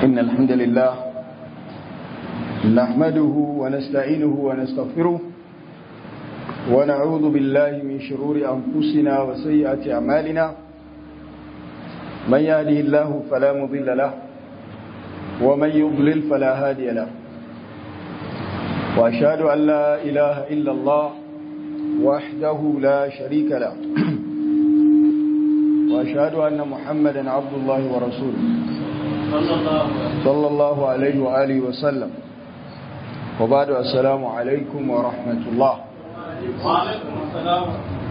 إن الحمد لله نحمده ونستعينه ونستغفره ونعوذ بالله من شرور أنفسنا وسيئات أعمالنا من يهده الله فلا مضل له ومن يضلل فلا هادي له وأشهد أن لا إله إلا الله وحده لا شريك له وأشهد أن محمدا عبد الله ورسوله صلى الله عليه وآله وسلم وبعد السلام عليكم ورحمة الله وعليكم السلام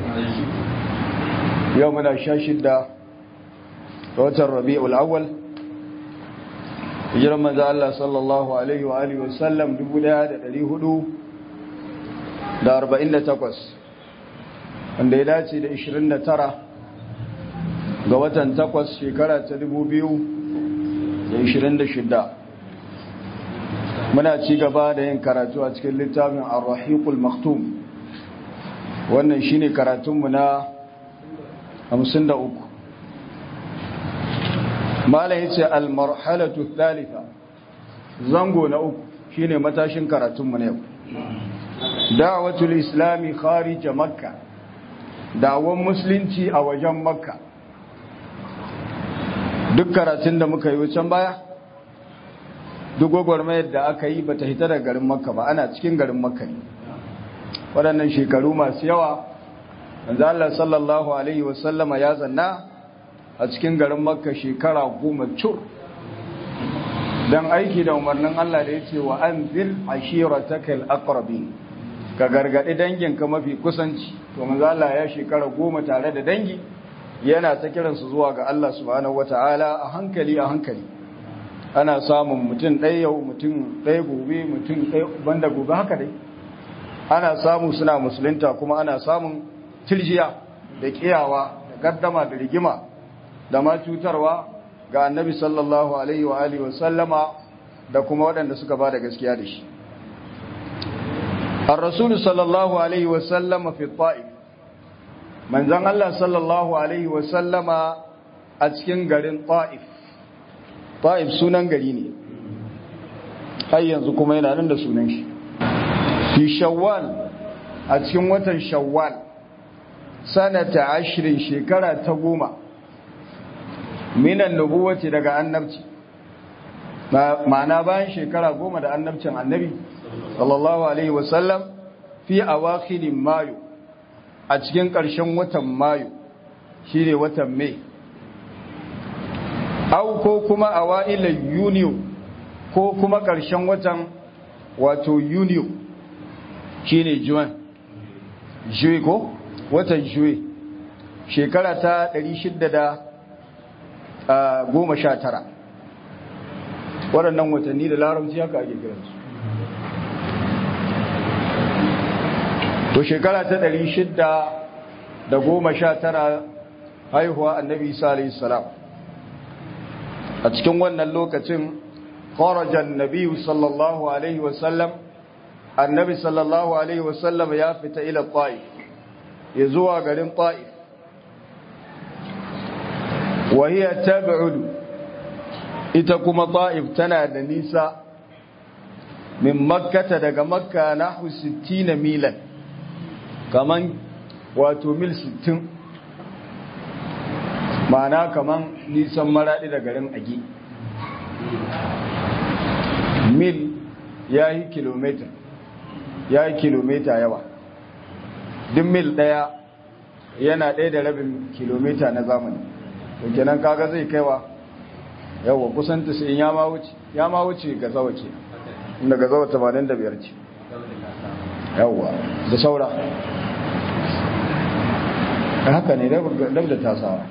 يومنا شاشدة وتر الربيع الأول hijiran manzo Allah sallallahu alaihi wa alihi wasallam 1448 wanda ya dace da 29 ga watan 8 shekara ta 2026 muna ci gaba da yin karatu a cikin littafin ar-rahiqul maktum wannan shine karatunmu na 53 malam yace al-marhalatu thalitha zango na uku shine matashin karatun mu ne yau da'watul islami kharij makka da'awan musulunci a wajen makka duk karatun da muka yi wucin baya duk gwagwarmayar da aka yi bata hita daga garin makka ba ana cikin garin makka ne waɗannan shekaru masu yawa manzo Allah sallallahu alaihi wasallama ya zanna a cikin garin makka shekara goma cur don aiki da umarnin Allah da ya ce wa an zil ashiratakal aqrabi ka gargadi danginka mafi kusanci to manzo Allah ya shekara goma tare da dangi yana ta kiransu zuwa ga Allah subhanahu wataala a hankali a hankali ana samun mutum ɗaya yau mutum ɗaya gobe mutum ɗaya banda gobe haka dai ana samu suna musulunta kuma ana samun tirjiya da kiyawa da gaddama da rigima da ma cutarwa ga annabi sallallahu alaihi wa alihi wasallama da kuma waɗanda suka ba da gaskiya da shi ar-rasul sallallahu alaihi wasallama fi ta'if manzon Allah sallallahu alaihi wasallama a cikin garin ta'if ta'if sunan gari ne har yanzu kuma yana nan da sunan shi fi shawwal a cikin watan shawwal sanata ashirin shekara ta goma minan nubuwaci daga annabci ma'ana bayan shekara goma da annabcin annabi sallallahu alaihi wasallam fi awakhilin mayu a cikin ƙarshen watan mayu shine watan mai au ko kuma awailan yuniyo ko kuma ƙarshen watan wato yuniyo shine juwan juwe ko watan juwe shekara ta 600 goma sha tara waɗannan watanni da larabci haka ake kiransu to shekara ta ɗari shidda da goma sha tara haihuwa annabi isa alayhi salam a cikin wannan lokacin kharajan nabiyu sallallahu alaihi wasallam annabi sallallahu alaihi wasallam ya fita ila ta'if ya zuwa garin ta'if وهي تبعد ita kuma ta'if tana da nisa min makkata daga makka nahu 60 milan kaman wato mil 60 ma'ana kaman nisan maradi da garin agi mil ya yi kilomita ya yi kilomita yawa duk mil daya yana ɗaya da rabin kilomita na zamani kenan kaga zai kaiwa yawa kusan in ya ma wuce ya ma wuce ga zawa ce inda ga zawa 85 ce yawa da saura haka ne dab da tasawa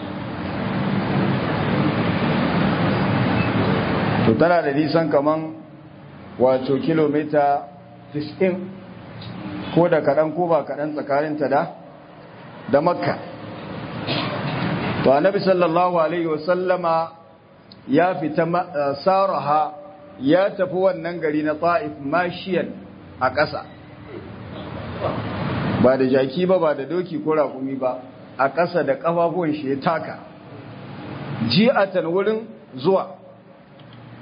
to tana da nisan kaman wato kilomita 90 ko da kaɗan ko ba kaɗan tsakaninta da da makka to annabi sallallahu alaihi wasallama ya fita saraha ya tafi wannan gari na ta'if mashiyan a ƙasa ba da jaki ba ba da doki ko raƙumi ba a ƙasa da ƙafafuwan shi ya taka ji'atan wurin zuwa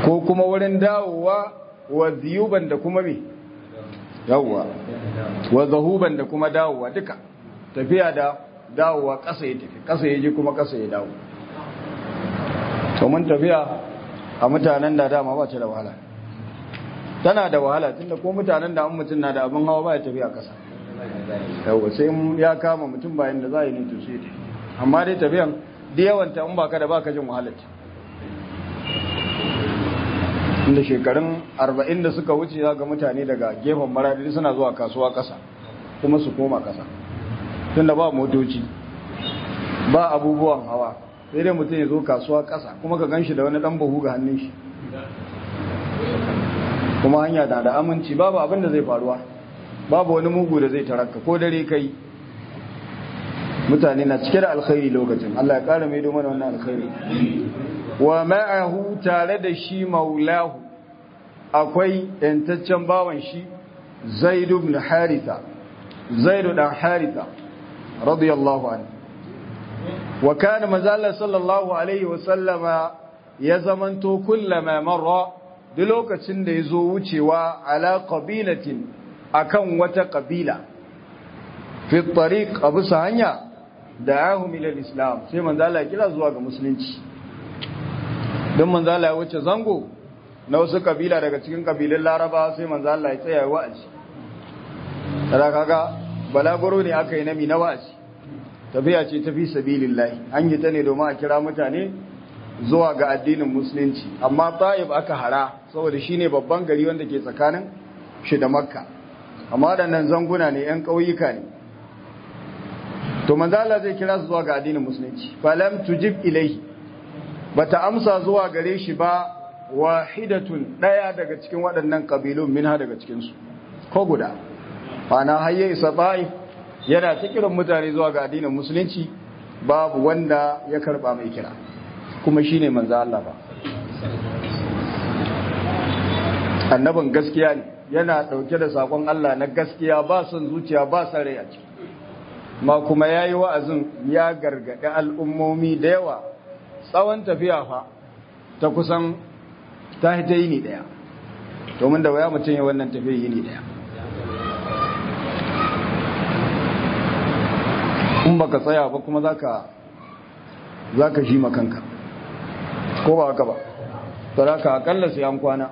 ko kuma wurin dawowa wa ziyuban da kuma me yawwa wa zahuban da kuma dawowa duka tafiya da dawowa ƙasa ya tafi ƙasa ya je kuma ƙasa ya dawo to mun tafiya a mutanen da dama ba ta da wahala tana da wahala tunda ko mutanen da an mutum na da abin hawa ba ya tafiya ƙasa yawwa sai ya kama mutum bayan da za a yi ne to sai amma dai tafiyan da yawanta in baka da baka jin wahalar inda shekarun arba'in da suka wuce za ga mutane daga gefen maradi suna zuwa kasuwa ƙasa kuma su koma ƙasa tunda ba motoci ba abubuwan hawa sai dai mutum ya zo kasuwa ƙasa kuma ka ganshi da wani ɗan buhu ga hannun shi kuma hanya na da aminci babu abin da zai faruwa babu wani mugu da zai tarakka ko dare kai mutane na cike da alkhairi lokacin Allah ya ƙara mai mana wannan alkhairi wa ma'ahu tare da shi maulahu akwai yantaccen bawan shi zaid ibn haritha zaid dan haritha radiyallahu anhu wa kana mazalla sallallahu alaihi wa sallama ya zamanto kullama marra duk lokacin da yazo wucewa ala qabilatin akan wata qabila fi tariq abu hanya da'ahum ila islam sai manzala ya kira zuwa ga musulunci don manzala ya wuce zango na wasu kabila daga cikin kabilun laraba sai manzala ya tsaya wa'azi kada kaga balagoro ne aka yi nami na wa'azi tafiya ce tafi sabilillahi an yi ta ne domin a kira mutane zuwa ga addinin musulunci amma ta'ib aka hara saboda shine babban gari wanda ke tsakanin shi da makka amma waɗannan zanguna ne yan ƙauyuka ne to manzala zai kira su zuwa ga addinin musulunci falam tujib ilaihi bata amsa zuwa gare shi ba wahidatun daya daga cikin waɗannan kabilun minha daga cikin su ko guda ana hayye isa ta'if yana ta kiran mutane zuwa ga addinin musulunci babu wanda ya karba mai kira kuma shine manzo Allah ba annabin gaskiya ne yana dauke da sakon Allah na gaskiya ba son zuciya ba son rai a ciki ma kuma yayi wa'azin ya gargadi al'ummomi da yawa tsawon tafiya fa ta kusan ta hita yini daya domin da waya mutum ya wannan tafiya yini daya in baka tsaya ba kuma zaka zaka shi makanka ko ba haka ba saraka akalla sai an kwana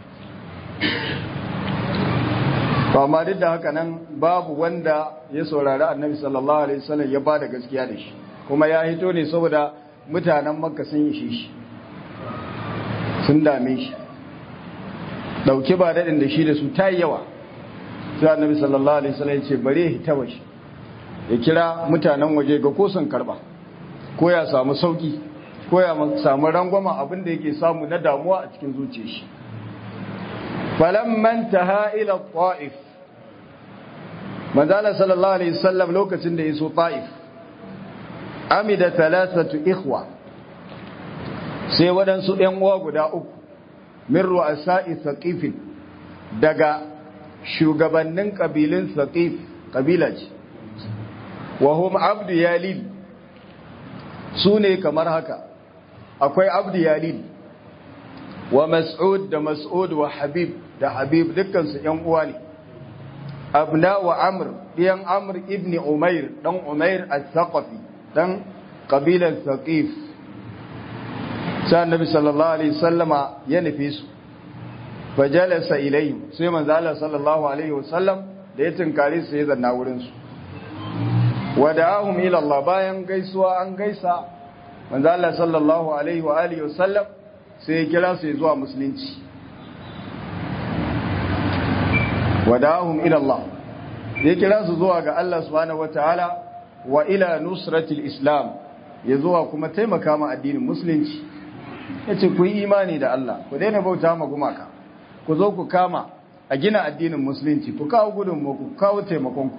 ba ma duk da haka nan babu wanda ya saurari annabi sallallahu alaihi wasallam ya bada gaskiya da shi kuma ya hito ne saboda mutanen makka sun ishe shi sun dame shi dauke ba daɗin da shi da su ta yi yawa sai annabi sallallahu alaihi wasallam ya ce bare hita waje ya kira mutanen waje ga ko sun karba ko ya samu sauki ko ya samu rangwama abin da yake samu na damuwa a cikin zuciyar shi falamman taha ila ta'if manzala sallallahu alaihi wasallam lokacin da yaso ta'if amida thalathatu ikhwa sai waɗansu ‘yan uwa guda uku min ru'asa'i saqifin daga shugabannin ƙabilun saqif ƙabila ce wa hum abdu yalil su ne kamar haka akwai abdu yalil wa mas'ud da mas'ud wa habib da habib dukkansu ‘yan uwa ne abna wa amr ɗiyan amr ibn umair ɗan umair al-thaqafi ɗan ƙabilar saqif sai annabi sallallahu alaihi sallama ya nufi su fajalasa ilayhim sai manzo Allah sallallahu alaihi wasallam da ya tunkare su ya zanna wurin su wada'ahum ila Allah bayan gaisuwa an gaisa manzo Allah sallallahu alaihi wa alihi wasallam sai ya kira su zuwa musulunci wada'ahum ila Allah ya kira su zuwa ga Allah subhanahu wataala wa ila nusratil islam ya zuwa kuma taimaka ma addinin musulunci ya ce ku yi imani da Allah ku daina bauta ma gumaka ku zo ku kama a gina addinin musulunci ku kawo gudun ku kawo taimakonku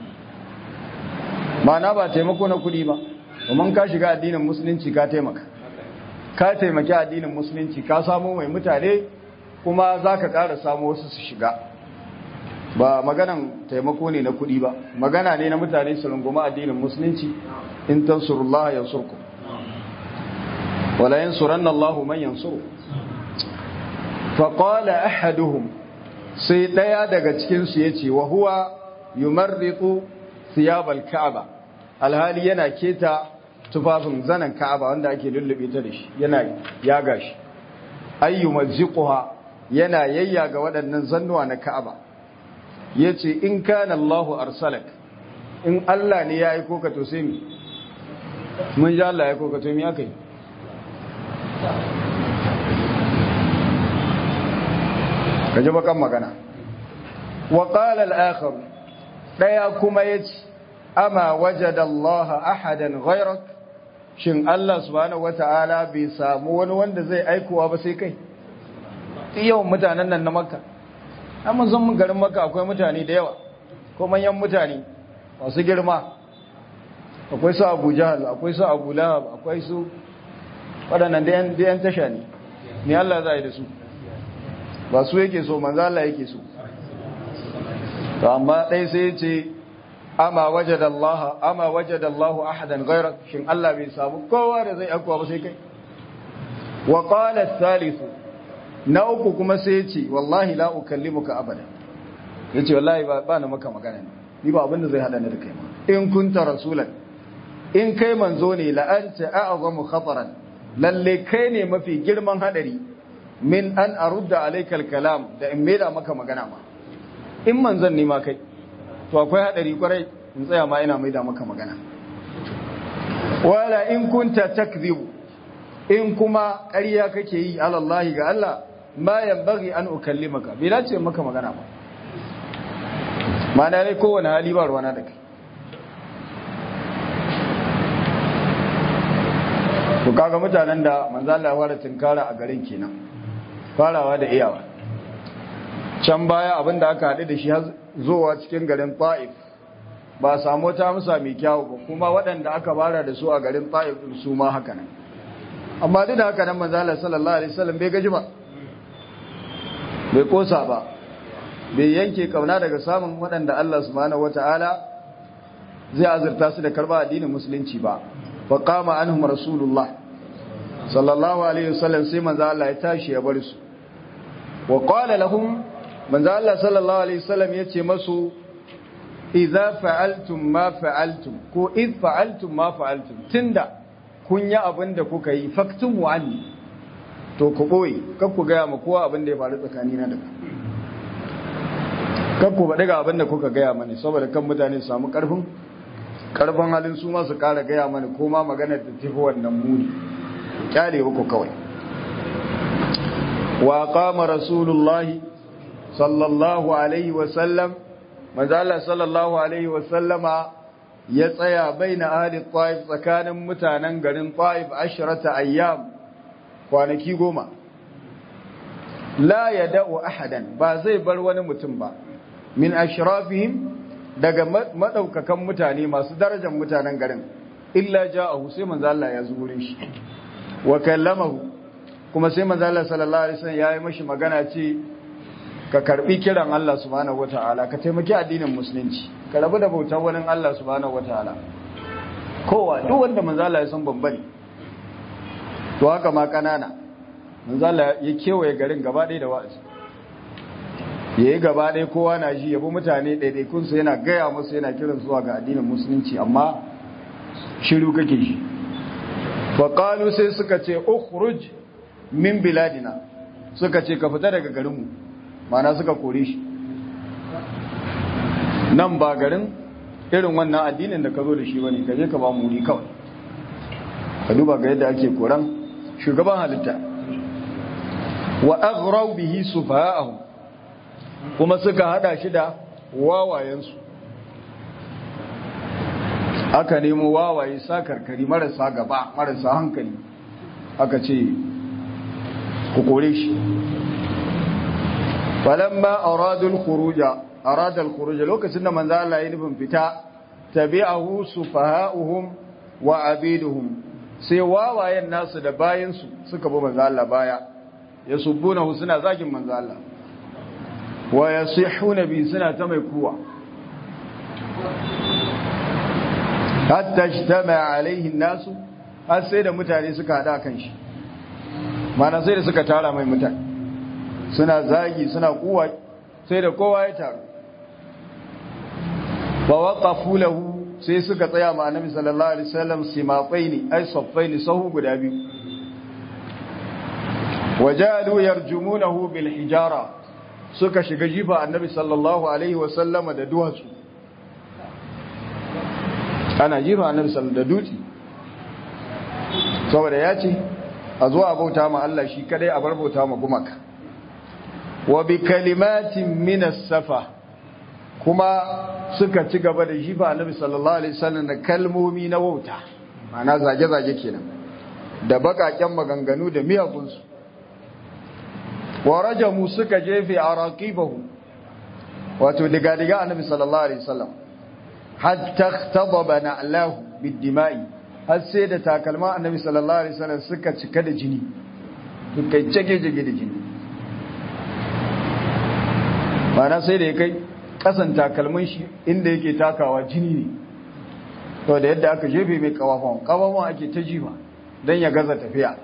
ma'ana ba taimako na kudi ba domin ka shiga addinin musulunci ka taimaka ka taimaki addinin musulunci ka samu mai mutane kuma za ka ƙara samu wasu su shiga ba maganan taimako ne na kudi ba magana ne na mutane su runguma addinin musulunci in tansurullah yansurkum wala yansuranna Allahu man yansuru faƙala ahaduhum sai ɗaya daga cikinsu ya ce wa huwa yumarritu thiyabal ka'aba alhali yana keta tufafin zanen ka'aba wanda ake lullube ta da shi yana yaga shi ayyu mazziquha yana yayyaga waɗannan zannuwa na ka'aba yace in kana Allahu arsalak in Allah ne ya aiko ka to sai mi mun ji Allah ya aiko ka to mi akai kaje bakan magana wa qala al-akhar daya kuma yace ama wajada Allah ahadan ghayrak shin Allah subhanahu wata'ala bai samu wani wanda zai aikowa ba sai kai yawan mutanen nan na makka amma zan mun garin makka akwai mutane da yawa ko manyan mutane masu girma akwai su abu jahal akwai su abu lahab akwai su waɗannan da yan tasha ne ne Allah za a yi da su ba su yake so manzo Allah yake so to amma ɗai sai ya ce ama wajada Allah ama wajada Allah ahadan ghayrak shin Allah bai samu kowa da zai akwa ba sai kai wa qala ath na uku kuma sai yace wallahi la ukallimuka abada yace wallahi ba ba na maka magana ne ni ba abin da zai hada ni da kai ma in kunta rasulan in kai manzo ne la anta a'zamu khataran lalle kai ne mafi girman hadari min an arudda alaykal kalam da in maida maka magana ma in manzon ne ma kai to akwai hadari kwarai in tsaya ma ina maida maka magana wala in kunta takdhibu in kuma ƙarya kake yi alallahi ga Allah ma yanbaghi an ukallimaka bai dace maka magana ba ma'ana dai kowane hali ba ruwana da kai to kaga mutanen da manzo Allah ya fara tinkara a garin kenan farawa da iyawa can baya abinda aka haɗu da shi zuwa cikin garin Ta'if ba samu ta musa mai kyawu ba kuma waɗanda aka bara da su a garin Ta'if su ma haka nan amma duk da haka nan manzo Allah sallallahu alaihi wasallam bai gaji ba bai kosa ba bai yanke kauna daga samun waɗanda Allah subhanahu wataala zai azurta su da karba addinin musulunci ba fa qama anhum rasulullah sallallahu alaihi wasallam sai manzo Allah ya tashi ya bar su wa qala lahum manzo Allah sallallahu alaihi wasallam yace masu idza fa'altum ma fa'altum ko id fa'altum ma fa'altum tunda kun yi abin da kuka yi faktumu anni to ku boye kar ku ga ma kowa abin da ya faru tsakanina da kar ku faɗi ga abin da kuka gaya mani saboda kan mutane su samu ƙarfin ƙarfin halin su ma su ƙara gaya mani ko ma maganar da tafi wannan muni kyale ku kawai wa qama rasulullahi sallallahu alaihi wa sallam manzo Allah sallallahu alaihi wa sallama ya tsaya baina ahli Taif tsakanin mutanen garin Taif ashrata ayyam kwanaki goma la yada'u ahadan ba zai bar wani mutum ba min ashrafihim daga madaukakan mutane masu darajar mutanen garin illa ja'ahu sai manzo Allah ya zure shi wa kallamahu kuma sai manzo Allah sallallahu alaihi wasallam yayi mashi magana ce ka karbi kiran Allah subhanahu wataala ka taimaki addinin musulunci ka rabu da bautar wani Allah subhanahu wataala kowa duk wanda manzo Allah ya san bambari to haka ma kanana manzo Allah ya kewaye garin gaba ɗaya da wa'azi yayi gaba ɗaya kowa na ji yabo mutane ɗaiɗaikun su yana gaya musu yana kiran zuwa ga addinin musulunci amma shiru kake shi fa qalu sai suka ce ukhruj min biladina suka ce ka fita daga garinmu mana suka kore shi nan ba garin irin wannan addinin da ka zo da shi bane ka je ka ba mu wuri kawai ka duba ga yadda ake koran shugaban halitta wa aghraw bihi sufaha'ahum kuma suka hada shi da wawayensu aka nemo wawaye sakarkari marasa gaba marasa hankali aka ce ku kore shi falamma aradul khuruja arada al khuruja lokacin da manzo Allah ya nufin fita tabi'ahu sufaha'uhum wa abiduhum sai wawayen nasu da bayin su suka bi manzo Allah baya yasubbunahu suna zagin manzo Allah wa yasihuna bi suna ta mai kuwa hatta ijtama alaihi nasu har sai da mutane suka hada kan shi mana sai da suka tara mai mutane suna zagi suna kuwa sai da kowa ya taru ba waqafu lahu sai suka tsaya ma annabi sallallahu alaihi wasallam simafaini ay saffaini sahu guda biyu wajalu yarjumunahu bil hijara suka shiga jifa annabi sallallahu alaihi wasallama da duwatsu ana jifa annabi sallallahu da dutse saboda ya ce a zo a bauta ma Allah shi kadai a bar bauta ma gumaka wa bi kalimatin minas safa kuma suka ci gaba da jifa annabi sallallahu alaihi wasallam da kalmomi na wauta ma'ana zage-zage kenan da bakaken maganganu da miyagunsu wa rajamu suka jefe araqibahu wato diga diga annabi sallallahu alaihi wasallam hatta ihtadaba na'lahu bid-dima'i har sai da takalma annabi sallallahu alaihi wasallam suka cika da jini suka jage jage da jini ma'ana sai da ya kai kasan takalmin shi inda yake takawa jini ne to da yadda aka jefe mai kawafon kawafon ake ta jima don ya gaza tafiya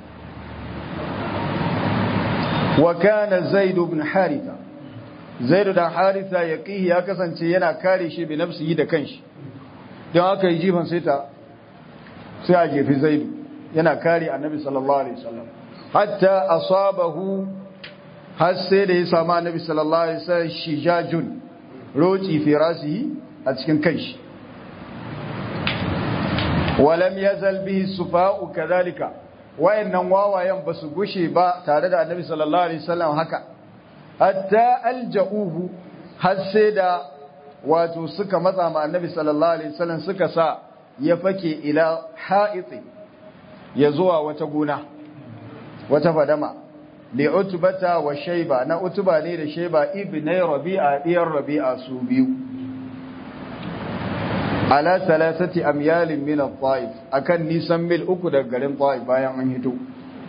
wa kana zaid ibn haritha zaid da haritha yaqihi ya kasance yana kare shi bi nafsihi da kanshi don aka yi jifan sai ta sai a jefi zaid yana kare annabi sallallahu alaihi wasallam hatta asabahu har sai da ya samu annabi sallallahu alaihi wasallam shijajun roci fi rasihi a cikin kanshi walam yazal bihi sufa'u kadhalika wayannan wawayen basu gushe ba tare da annabi sallallahu alaihi wasallam haka hatta alja'uhu har sai da wato suka matsa ma annabi sallallahu alaihi wasallam suka sa ya fake ila ha'iti ya zuwa wata gona wata fadama li utbata wa shayba na utba ne da shayba ibnai rabi'a diyar rabi'a su biyu ala thalathati amyalin min at-ta'if akan nisan mil uku daga garin ta'if bayan an hito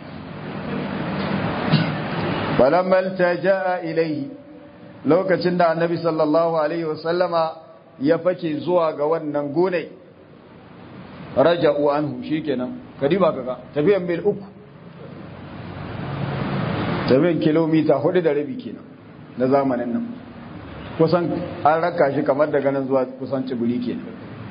falamma altaja'a ilayhi lokacin da annabi sallallahu alaihi wasallama ya fake zuwa ga wannan gone raja'u anhu shikenan kadiba kaga tafiyan mil uku tafiyan kilomita hudu da rabi kenan na zamanin nan kusan an raka shi kamar daga nan zuwa kusan cibiri kenan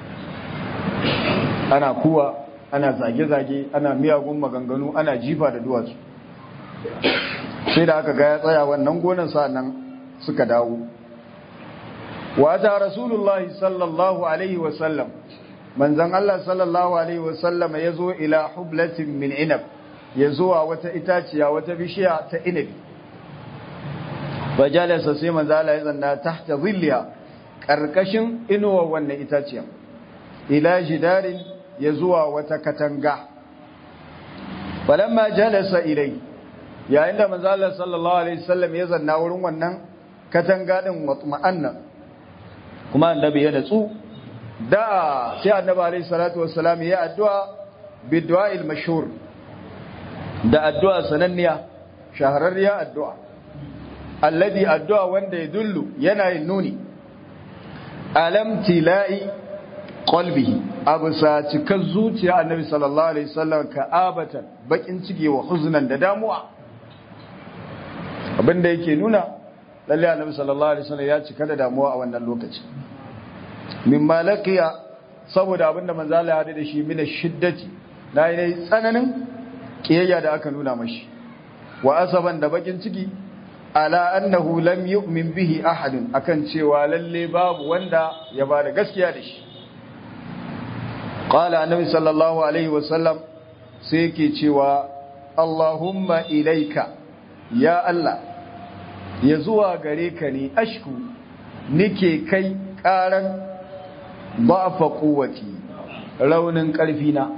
ana kuwa ana zage-zage ana miyagun maganganu ana jifa da duwatsu sai da aka ga ya tsaya wannan gonan nan suka dawo wata rasulullahi sallallahu alaihi wasallam manzan Allah sallallahu alaihi wasallam ya zo ila hublatin min inab ya zuwa wata itaciya wata bishiya ta inabi bajalasa sai manzala ya zanna tahta zilliya karkashin inuwa wannan itaciya ila jidarin ya zuwa wata katanga falamma jalasa ilai yayin da manzala sallallahu alaihi wasallam ya zanna wurin wannan katanga din watma'anna kuma annabi ya natsu da sai annabi alaihi salatu wassalam ya addu'a bid'a'il mashhur da addu'a sananniya shahararriya addu'a alladhi addu'a wanda ya dullu yana yin nuni alam tila'i qalbihi abusa cikar zuciya annabi sallallahu alaihi wasallam ka abatan bakin cike wa huznan da damuwa abinda yake nuna lalle annabi sallallahu alaihi wasallam ya cika da damuwa a wannan lokaci min malaqiya saboda abinda manzo Allah ya hade da shi min shiddati na yi tsananin kiyayya da aka nuna mashi wa asaban da bakin ciki ala annahu lam yu'min bihi ahadun akan cewa lalle babu wanda ya bada gaskiya da shi qala annabi sallallahu alaihi wasallam sai yake cewa allahumma ilaika ya allah ya zuwa gare ka ne ashku nike kai karan ba'fa quwwati raunin karfi na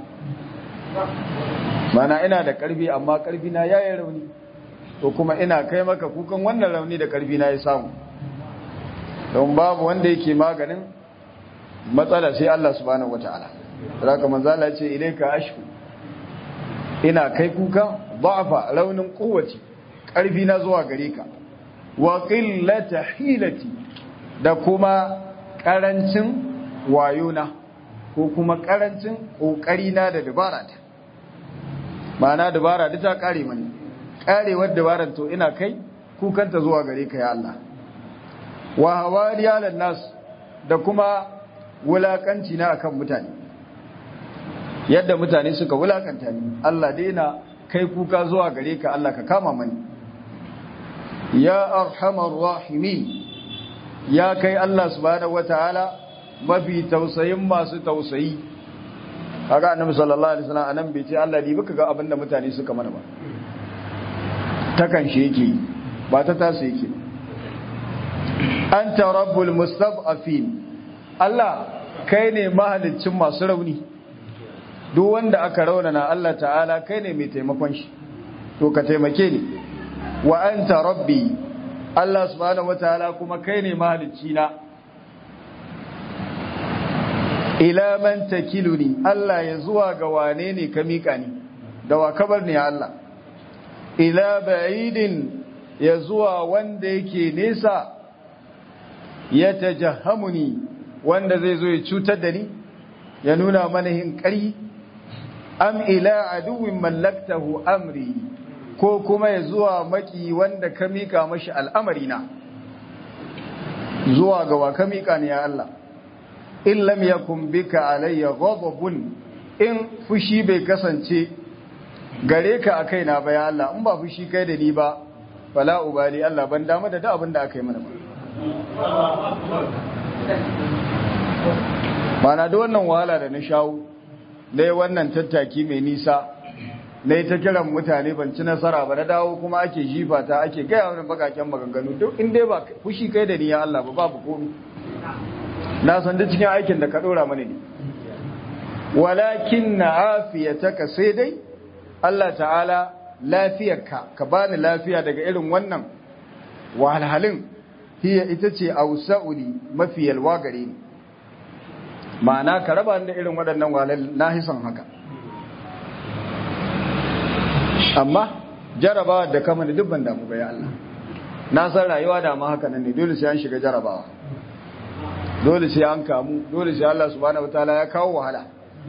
mana ina da karfi amma karfi na yayin rauni to kuma ina kai maka kukan wannan rauni da karfi na ya samu don babu wanda yake maganin matsala sai Allah subhanahu wataala zaka manzo Allah ce ilaika ashku ina kai kuka da'afa raunin quwwati karfi na zuwa gare ka wa qillata hilati da kuma karancin wayona ko kuma karancin kokari na da dabara ta ma'ana dabara duk ta kare mani karewar dabaran to ina kai kukanta zuwa gare ka ya Allah wa hawariya lan nas da kuma wulakanci na akan mutane yadda mutane suka wulakanta ni Allah daina kai kuka zuwa gare ka Allah ka kama mani ya arhamar rahimin ya kai Allah subhanahu wataala mafi tausayin masu tausayi kaga annabi sallallahu alaihi wasallam anan bai ce Allah ni baka ga abinda mutane suka mana ba takan shi yake ba ta tasu yake anta rabbul mustad'afin Allah kai ne mahaliccin masu rauni duk wanda aka raunana Allah ta'ala kai ne mai taimakon shi to ka taimake ni wa anta rabbi Allah subhanahu wataala kuma kai ne mahalicci na ila man takiluni Allah ya zuwa ga wane ne ka mika ni da wa kabar ne Allah ila ba'idin ya zuwa wanda yake nesa ya tajahamuni wanda zai zo ya cutar da ni ya nuna mana hinkari am ila aduwin mallaktahu amri ko kuma ya zuwa maki wanda ka mika mashi al'amari na zuwa ga wa ka mika ne ya Allah in lam yakun bika alayya ghadabun in fushi bai kasance gare ka a kaina ba ya Allah in ba fushi kai da ni ba fala ubali Allah ban damu da duk abin da aka yi mana ba mana da wannan wahala da na shawo dai wannan tattaki mai nisa na yi ta kiran mutane ban ci nasara ba na dawo kuma ake jifa ta ake gaya wani bakaken maganganu duk in dai ba fushi kai da ni ya Allah ba babu komi na san da cikin aikin da ka dora mana ne walakin na afiyataka sai dai Allah ta'ala lafiyarka ka bani lafiya daga irin wannan wahalhalin hiya ita ce ausa'uli mafi yalwa gare ni ma'ana ka raba da irin waɗannan wahalal na hisan haka amma jarabawa da kama da dubban damu bai Allah na san rayuwa da ma haka nan ne dole sai an shiga jarabawa dole sai an kamu dole sai Allah subhanahu wataala ya kawo wahala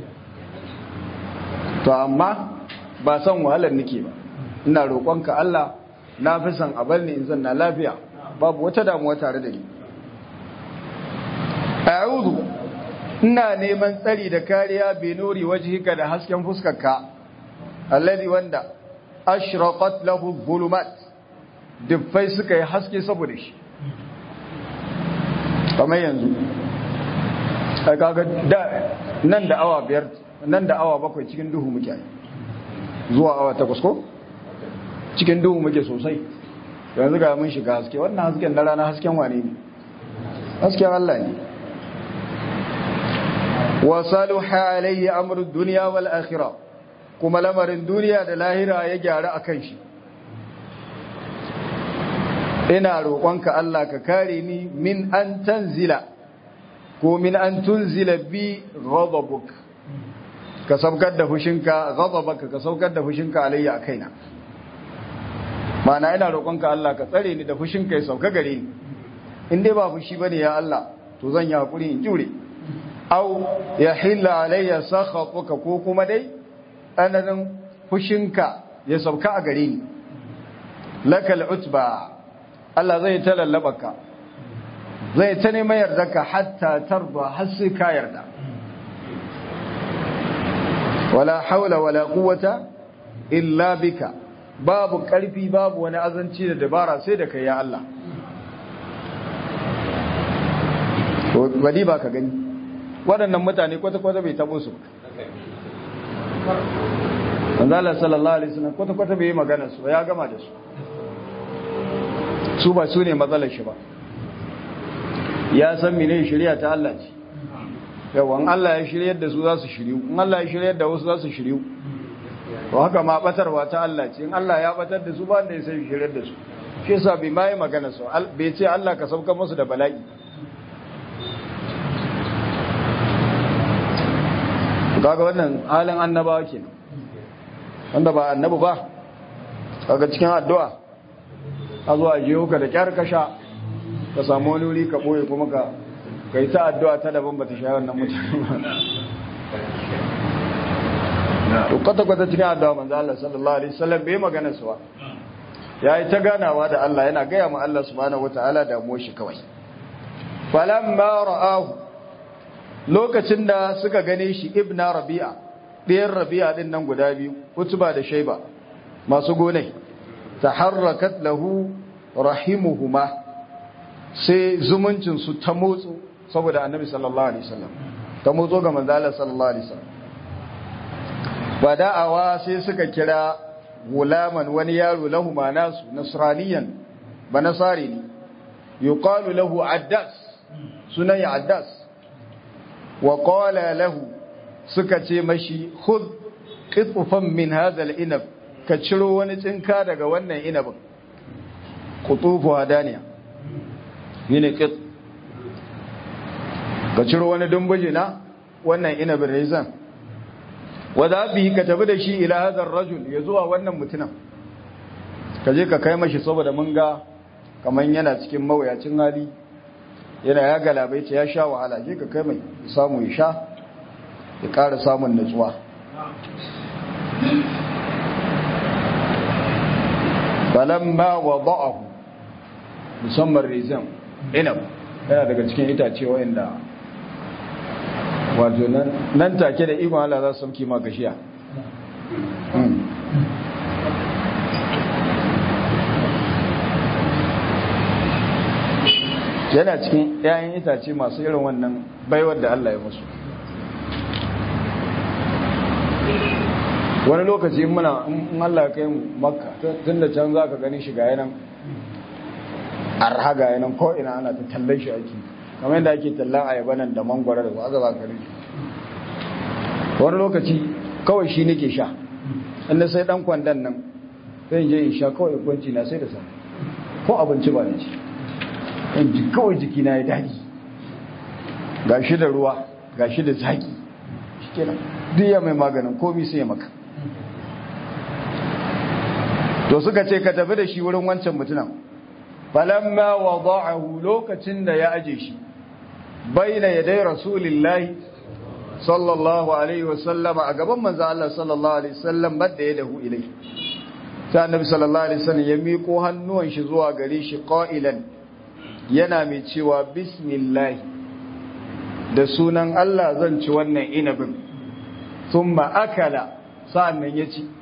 to amma ba san wahalar nake ba ina roƙonka Allah na fi san a bar ni in zanna lafiya babu wata damuwa tare da ni a'udhu ina neman tsari da kariya bi nuri wajhika da hasken fuskarka alladhi wanda ashraqat lahu dhulumat dubbai suka yi haske saboda shi kamar yanzu a kaga nan da awa biyar nan da awa bakwai cikin duhu muke zuwa awa takwas ko cikin duhu muke sosai yanzu ga mun shiga haske wannan hasken na rana hasken wane ne hasken Allah ne wa saluha alayhi amru dunya wal akhirah kuma lamarin duniya da lahira ya gyara akan shi ina roƙonka Allah ka kare ni min an tanzila ko min an tunzila bi ghadabuk ka saukar da fushinka ghadabaka ka saukar da fushinka alayya a kaina mana ina roƙonka Allah ka tsare ni da fushinka ya sauka gare ni in dai ba fushi bane ya Allah to zan yi hakuri in jure aw ya hilla alayya sakhatuka ko kuma dai ananin fushinka ya sauka a gare ni lakal utba Allah zai ta lallabaka zai ta neman yardarka hatta tarba har sai ka yarda wala haula wala quwwata illa bika babu karfi babu wani azanci da dabara sai da kai ya Allah to bari ba ka gani waɗannan mutane kwata-kwata bai tabo su manzala sallallahu alaihi wasallam kwata-kwata bai yi magana su ya gama da su su ba su ne matsalar shi ba ya san mene shirya ta Allah ce yawan Allah ya shiryar da su za su shiryu in Allah ya shiryar da wasu za su shiryu to haka ma batarwa ta Allah ce in Allah ya batar da su ba da ya sai shiryar da su shi yasa bai mai magana su bai ce Allah ka sauka musu da bala'i kaga wannan halin annabawa kenan wanda ba annabi ba kaga cikin addu'a a zuwa jiyo ka da kyar ka sha ka samu wani wuri ka ɓoye kuma ka kai ta addu'a ta daban ba ta sha wannan mutane ba to kwata-kwata cikin addu'a manzo Allah sallallahu alaihi wasallam bai magana su ba ya yi ta ganawa da Allah yana gaya ma Allah subhanahu wata'ala damuwar shi kawai falamma ra'ahu lokacin da suka gane shi ibna rabi'a ɗayan rabi'a din nan guda biyu utuba da shaiba masu gonai taharrakat lahu rahimuhuma sai zumuncin su ta motsu saboda annabi sallallahu alaihi wasallam ta motso ga manzo Allah sallallahu alaihi wasallam bada'awa sai suka kira gulaman wani yaro lahu nasu nasraniyan ba nasari ne yuqalu lahu addas sunan ya addas wa qala lahu suka ce mashi khudh qitfan min hadha al-inab ka ciro wani tsinka daga wannan inabin qutufu hadaniya yene qit ka ciro wani dumbuje na wannan inabin rizan wadda bi ka tafi da shi ila hadar rajul ya zuwa wannan mutumin ka je ka kai mashi saboda mun ga kaman yana cikin mawuyacin hali yana ya galabaita ya sha wahala je ka kai mai samu ya sha ya ƙara samun nutsuwa balamma wada'ahu musamman rizan inab yana daga cikin itace wa'anda wato nan take da ikon Allah za su sauki ma gashiya yana cikin 'ya'yan itace masu irin wannan baiwar da Allah ya musu wani lokaci muna in Allah kai makka tun da can za ka gani shiga yanan arha ga yanan ko'ina ana ta tallan shi ake kamar yadda ake tallan ayaba nan da mangwara da ba za ka rike wani lokaci kawai shi nake sha inda sai dan kwandon nan zai je in sha kawai kwanci na sai da sa ko abinci ba ne ci in ji kawai jiki na ya daɗi ga shi da ruwa ga shi da zaki shi kenan duk ya mai maganin komi sai maka to suka ce ka tafi da shi wurin wancan mutunan falamma wada'ahu lokacin da ya aje shi baina yadai rasulillahi sallallahu alaihi wasallam a gaban manzo Allah sallallahu alaihi wasallam badda ya dahu ilai sai annabi sallallahu alaihi wasallam ya miƙo hannuwan shi zuwa gare shi qailan yana mai cewa bismillah da sunan Allah zan ci wannan inabin thumma akala sa'annan ya ci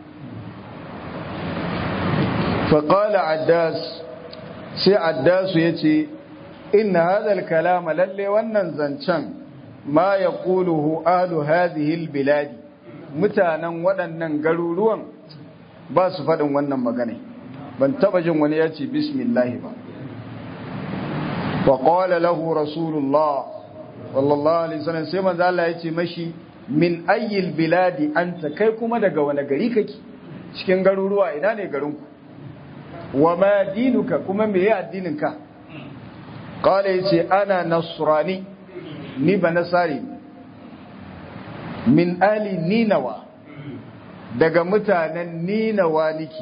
fa qala addas sai addasu yace inna hadha al-kalama lalle wannan zancen ma ya ƙuluhu alu hadhihi biladi mutanen waɗannan garuruwan ba su faɗin wannan magana ban taɓa jin wani ya ce bismillah ba wa qala lahu rasulullah sallallahu alaihi wasallam sai manzo Allah ya ce mashi min ayyil biladi anta kai kuma daga wani gari kake cikin garuruwa ina ne garinku wa ma dinuka kuma meye addininka qala yace ana nasrani ni ba nasari min ali ninawa daga mutanen ninawa niki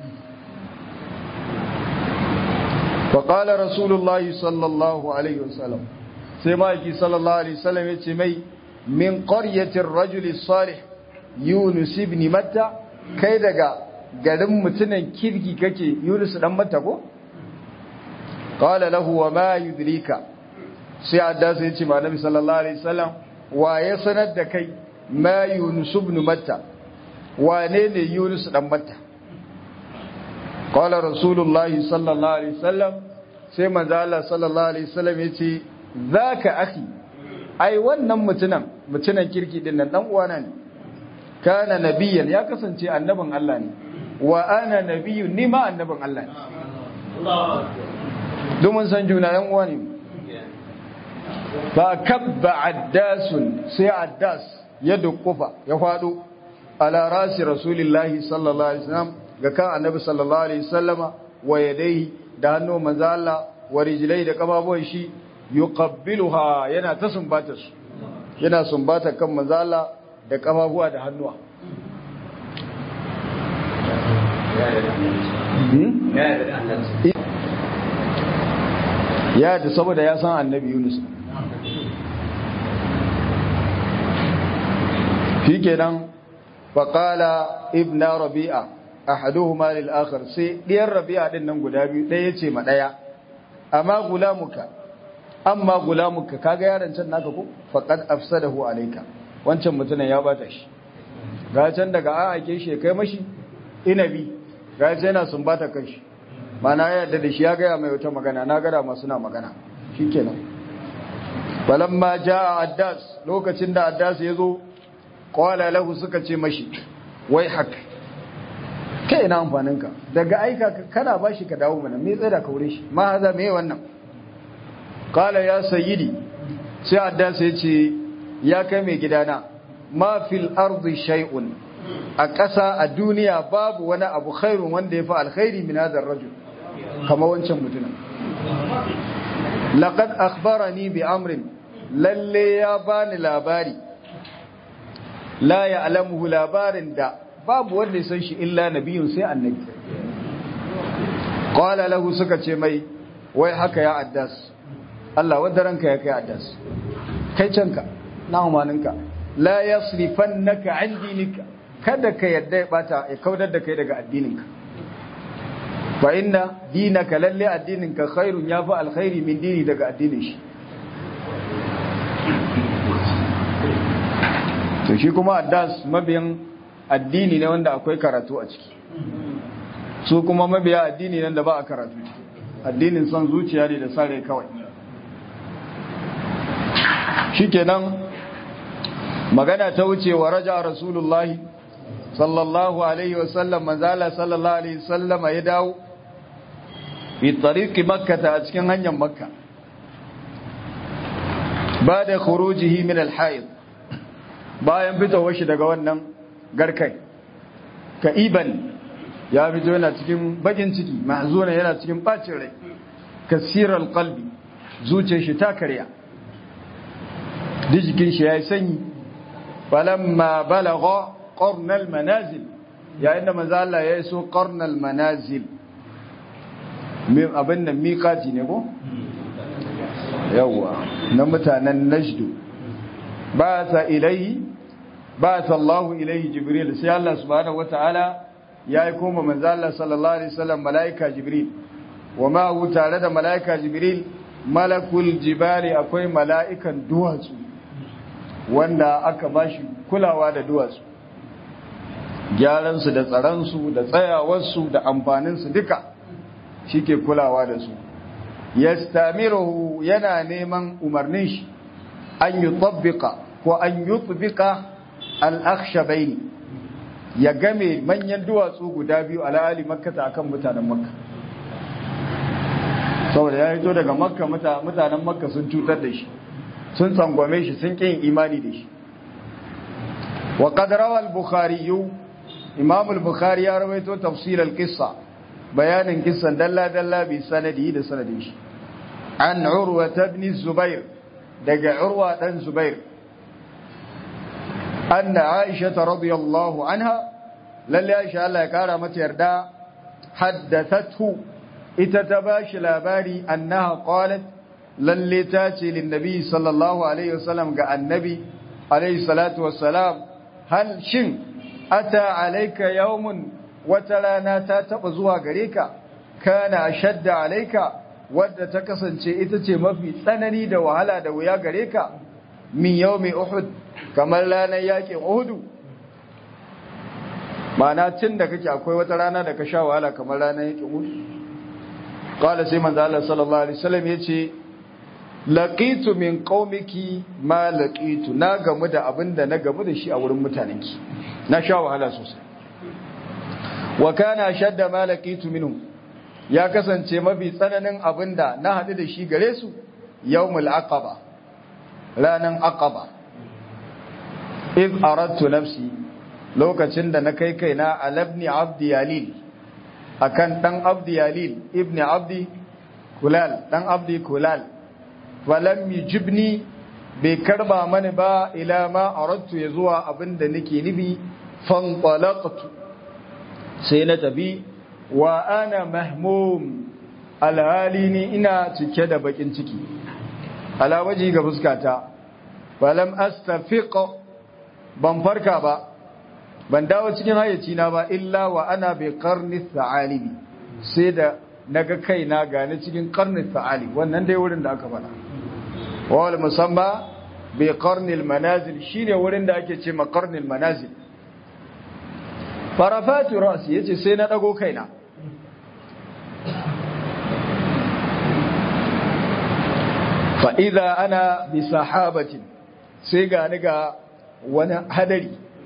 faƙala rasulullahi sallallahu alaihi wasallam sai ma'aiki sallallahu alaihi wasallam ya ce mai min ƙaryatin rajuli salih yunus ibn matta kai daga garin mutunan kirki kake yunus dan matta ko qala lahu wa ma yudrika sai addasa ya ce ma nabi sallallahu alaihi wasallam wa ya sanar da kai ma yunus ibn matta wane ne yunus dan matta qala rasulullahi sallallahu alaihi wasallam sai manzo Allah sallallahu alaihi wasallam ya ce zaka akhi ai wannan mutunan mutunan kirki din nan dan uwana ne kana nabiyyan ya kasance annabin Allah ne wa ana nabiyyun ni ma annabin Allah ne domin san juna yan uwa ne fa kabba addasun sai addas ya dukkufa ya fado ala rasi rasulillahi sallallahu alaihi wasallam ga kan annabi sallallahu alaihi wasallama wa yadayhi da hannu manzo Allah wa rijlai da kafafuwan shi yuqabbiluha yana ta sumbata su yana sumbata kan manzo Allah da kafafuwa da hannuwa ya da saboda ya san annabi Yunus shi kenan faƙala ibn rabi'a ahaduhuma lil akhar sai diyar rabi'a din nan guda biyu ɗaya ce ma ɗaya amma gulamuka amma gulamuka kaga yaron can naka ko faqad afsadahu alayka wancan mutumin ya bata shi ga can daga a ake shi kai mashi inabi ga can yana sun bata kai shi mana ya yarda da shi ya gaya mai wata magana na gada masu na magana shikenan falamma jaa addas lokacin da addas ya zo qala lahu suka ce mashi wai haka kai ina amfaninka daga aika kana bashi ka dawo mana me tsada ka wure shi ma haza me wannan qala ya sayyidi sai addas ya ce ya kai mai gidana ma fil ardi shay'un a ƙasa a duniya babu wani abu khairun wanda ya fi alkhairi min hadar rajul kama wancan mutumin laqad akhbarani bi amrin lalle ya bani labari la ya'lamuhu labarin da babu wanda ya san shi illa nabiyun sai annabi qala lahu suka ce mai wai haka ya addas Allah wadda ranka ya kai addas kai canka na umaninka la yasrifannaka an dinika kada ka yadda ya bata ya kaudar da kai daga addininka fa inna dinaka lalle addininka khairun yafi alkhairi min dini daga addinin shi to shi kuma addas mabiyan addini ne wanda akwai karatu a ciki su kuma mabiya addini nan da ba a karatu addinin son zuciya ne da sare kawai shikenan magana ta wuce wa raja rasulullahi sallallahu alaihi wasallam manzala sallallahu alaihi wasallama ya dawo fi tariqi makkah a cikin hanyar makka ba da khurujihi min al-hayd bayan fitowar shi daga wannan garkai ka'iban ya fito yana cikin bakin ciki mahzuna yana cikin bacin rai kasiral qalbi zuciyar shi ta karya dijikin shi yayi sanyi falamma balagha qarnal manazil yayin da manzo Allah ya iso qarnal manazil min abin nan miqati ne ko yawa na mutanen najdu ba sa ilai ba sa Allah ilai jibril sai Allah subhanahu wataala ya yi koma manzo Allah sallallahu alaihi wasallam malaika jibril wa ma hu tare da malaika jibril malakul jibali akwai mala'ikan duwatsu wanda aka bashi kulawa da duwatsu gyaransu da tsaransu da tsayawarsu da amfaninsu duka shi ke kulawa da su yastamiruhu yana neman umarnin shi an yi tabbika ko an yi tabbika al'akshabaini ya game manyan duwatsu guda biyu al'ali makkata akan mutanen makka saboda ya hito daga makka mutanen makka sun cutar da shi sun tsangwame shi sun ƙin imani da shi wa qadarawa al-bukhari imam al-bukhari ya rawaito tafsir al-qissa bayanin kissan dalla dalla bi sanadi da sanadin shi an urwa ibn zubair daga urwa dan zubair anna aisha radiyallahu anha lalle aisha Allah ya kara mata yarda haddathathu ita ta bashi labari annaha qalat lalle ta ce linnabi sallallahu alaihi wasallam ga annabi alaihi salatu wassalam hal shin ata alaika yawmun wata rana ta taba zuwa gare ka kana ashadda alaika wadda ta kasance ita ce mafi tsanani da wahala da wuya gare ka min yawmi uhud kamar ranar yakin uhudu ma'ana tun da kake akwai wata rana da ka sha wahala kamar ranar yakin uhudu qala sai manzo Allah sallallahu alaihi wasallam yace laqitu min qaumiki ma laqitu na gamu da abinda na gamu da shi a wurin mutanenki na sha wahala sosai wa kana shadda ma laqitu minhum ya kasance mafi tsananin abinda na hadu da shi gare su yawmul aqaba ranan aqaba id aradtu nafsi lokacin da na kai kaina alabni abdi yalil akan dan abdi yalil ibni abdi kulal dan abdi kulal falam yujibni bai karba mani ba ila ma aradtu ya zuwa abinda nake nufi fantalaqtu sai na tafi wa ana mahmum alhali ni ina cike da bakin ciki ala waji ga fuskata falam astafiq ban farka ba ban dawo cikin hayyaci na ba illa wa ana bi qarni thalibi sai da naga kaina gane cikin qarni thalib wannan dai wurin da aka faɗa wal musamma bi qarni al manazil shine wurin da ake ce ma qarni al manazil farafatu ra'si yace sai na dago kaina fa idza ana bi sahabatin sai ga ni ga wani hadari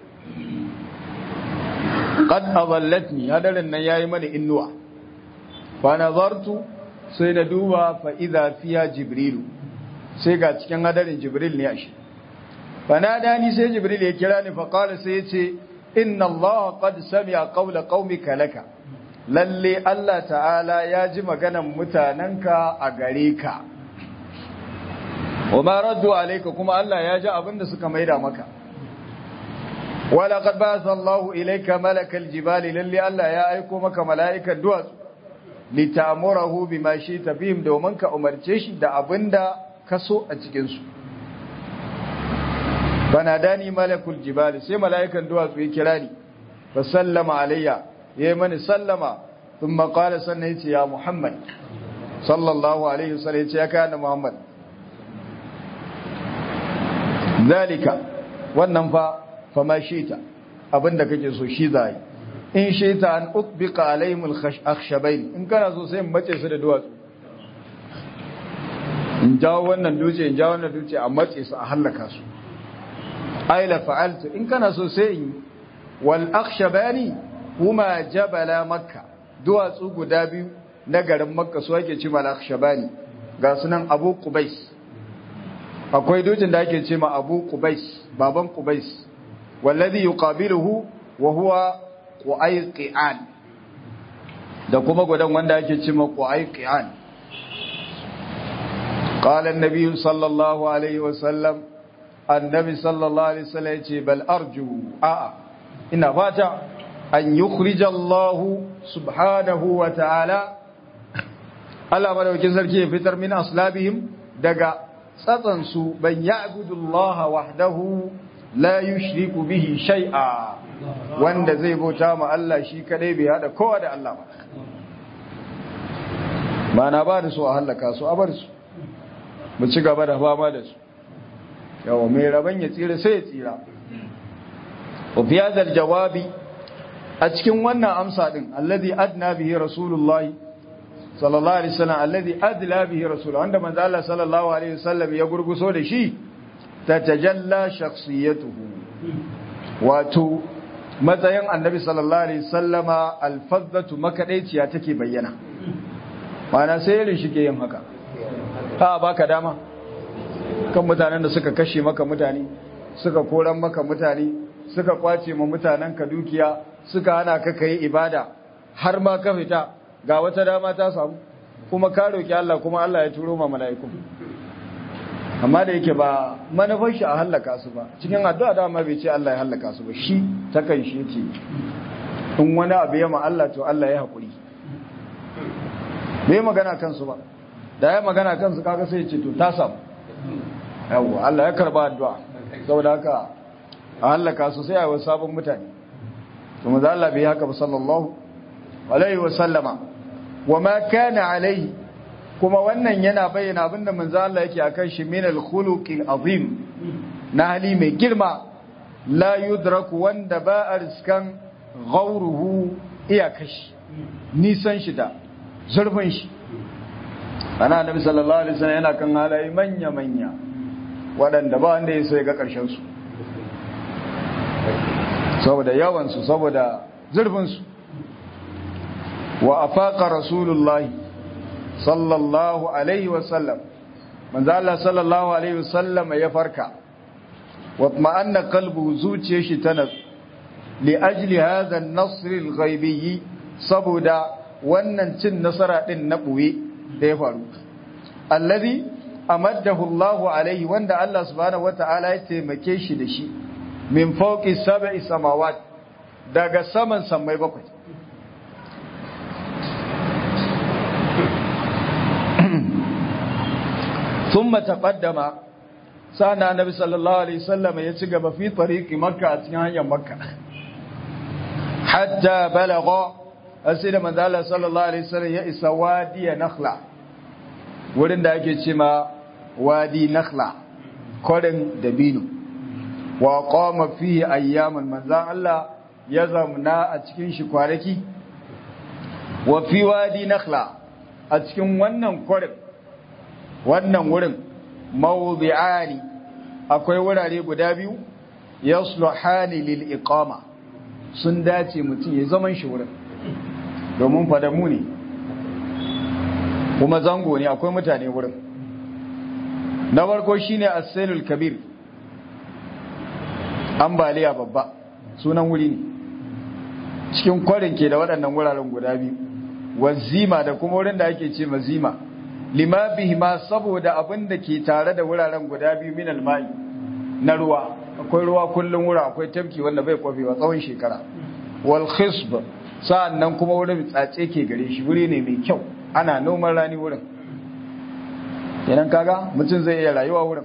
qad adallatni hadarin nan yayi mani innuwa fa nazartu sai na duba fa idza fiya jibrilu sai ga cikin hadarin jibril ne ashe fa nadani sai jibril ya kira ni fa qala sai yace inna allaha qad sami'a qawla qaumika laka lalle Allah ta'ala ya ji maganan mutanenka a gare ka wa ma raddu alayka kuma Allah ya ji abinda suka maida maka wala qad ba'atha Allahu ilayka malakal jibali lalle Allah ya aiko maka mala'ikan duwatsu litamurahu bima shita bihim domin ka umarce shi da abinda ka so a cikin su banadani malakul jibali sai mala'ikan duwatsu ya kira ni fa sallama alayya yayi mani sallama thumma qala sannan yace ya Muhammad sallallahu alaihi wasallam yace ya kana Muhammad zalika wannan fa fama shita abinda kake so shi zai in shita an utbiqa alaihim al-akhshabain in kana so sai mace su da duwatsu in jawo wannan duce in jawo wannan duce a mace su a halaka su aila fa'altu in kana so sai in wal akhshabani huma jabala makka duwatsu guda biyu na garin makka su ake ce mal akhshabani ga sunan abu qubais akwai dutsen da ake ce ma abu qubais baban qubais wallazi yuqabiluhu wa huwa qu'ayqian da kuma gudan wanda ake ce ma qu'ayqian qala an-nabi sallallahu alaihi wa sallam annabi sallallahu alaihi wasallam yace bal arju a ina fata an yukhrija Allah subhanahu wa ta'ala Allah madaukakin sarki ya fitar min aslabihim daga tsatsan su ban ya'budu Allah wahdahu la yushriku bihi shay'a wanda zai bauta ma Allah shi kadai bai hada kowa da Allah ba ba na ba da su a halaka su a bar su mu ci gaba da fama da su yawa mai rabon ya tsira sai ya tsira ofiyazar jawabi a cikin wannan amsa din alladhi adna bihi rasulullahi sallallahu alaihi wasallam alladhi adla bihi rasulullahi wanda manzo Allah sallallahu alaihi wasallam ya gurguso da shi tatajalla shakhsiyatuhu wato matsayin annabi sallallahu alaihi wasallama alfazzatu makadaiciya take bayyana mana sai irin shi ke yin haka ha baka dama kan mutanen da suka kashe maka mutane suka koran maka mutane suka kwace ma mutanen ka dukiya suka hana ka kai ibada har ma ka fita ga wata dama ta samu kuma ka roki Allah kuma Allah ya turo ma mala'iku amma da yake ba manufar shi a hallaka su ba cikin addu'a da ma bai ce Allah ya hallaka su ba shi ta kan shi yake in wani abu ya ma Allah to Allah ya haƙuri bai magana kansu ba da ya magana kansu kaga sai ya ce to ta samu yawwa Allah ya karba addu'a saboda haka a halaka su sai a yi sabon mutane to maza Allah bai haka ba sallallahu alaihi wa sallama wa ma kana alaihi kuma wannan yana bayyana abinda manzo Allah yake akan shi min al-khuluqi azim na hali mai girma la yudraku wanda ba a riskan ghauruhu iyakashi nisan shi da zurfin shi ana annabi sallallahu alaihi wasallam yana kan halaye manya manya waɗanda ba wanda ya so ya ga ƙarshen su saboda yawan su saboda zurfin su wa afaqa rasulullahi sallallahu alaihi wasallam manzo Allah sallallahu alaihi wasallam ya farka wa ma'anna qalbu zuciyar shi ta nasu li ajli hadha an-nasr al-ghaibi saboda wannan cin nasara din na buye da ya faru allazi amaddahu Allah alaihi wanda Allah subhanahu wataala ya taimake shi da shi min fawqi sab'i samawat daga saman samai bakwai thumma taqaddama sana nabi sallallahu alaihi wasallam ya ci gaba fi tariqi makka a cikin hanyar makka hatta balagha sai da manzo Allah sallallahu alaihi wasallam ya isa wadi nakhla wurin da ake ce ma wadi nakhla korin dabino wa qama fihi ayyaman manzo Allah ya zamna a cikin shi kwanaki wa fi wadi nakhla a cikin wannan korin wannan wurin mawdi'ani akwai wurare guda biyu yasluhani lil iqama sun dace mutum ya zaman shi wurin domin fadamu ne kuma zango ne akwai mutane wurin na farko shine as-sailul kabir ambaliya babba sunan wuri ne cikin kwarin ke da waɗannan wuraren guda biyu wazima da kuma wurin da ake ce mazima lima bihima saboda abin da ke tare da wuraren guda biyu min almai na ruwa akwai ruwa kullum wura akwai tafki wanda bai kwafewa tsawon shekara wal khisb sa'annan kuma wurin tsatse ke gare shi wuri ne mai kyau ana noman rani wurin kenan kaga mutum zai iya rayuwa wurin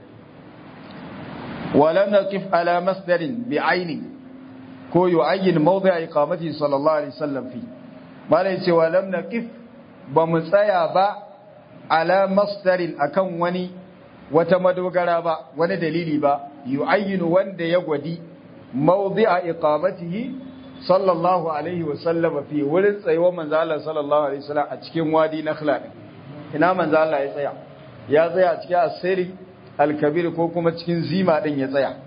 walam naqif ala masdarin bi aini ko yu'ayyin mawdi'a iqamati sallallahu alaihi wasallam fi malai ce walam naqif ba mu tsaya ba ala masdarin akan wani wata madogara ba wani dalili ba yu'ayyinu wanda ya gwadi mawdi'a iqamatihi sallallahu alaihi wasallam fi wurin tsayuwar manzo Allah sallallahu alaihi wasallam a cikin wadi nakhla ina manzo Allah ya tsaya ya tsaya a cikin asiri al-kabir ko kuma cikin zima din ya tsaya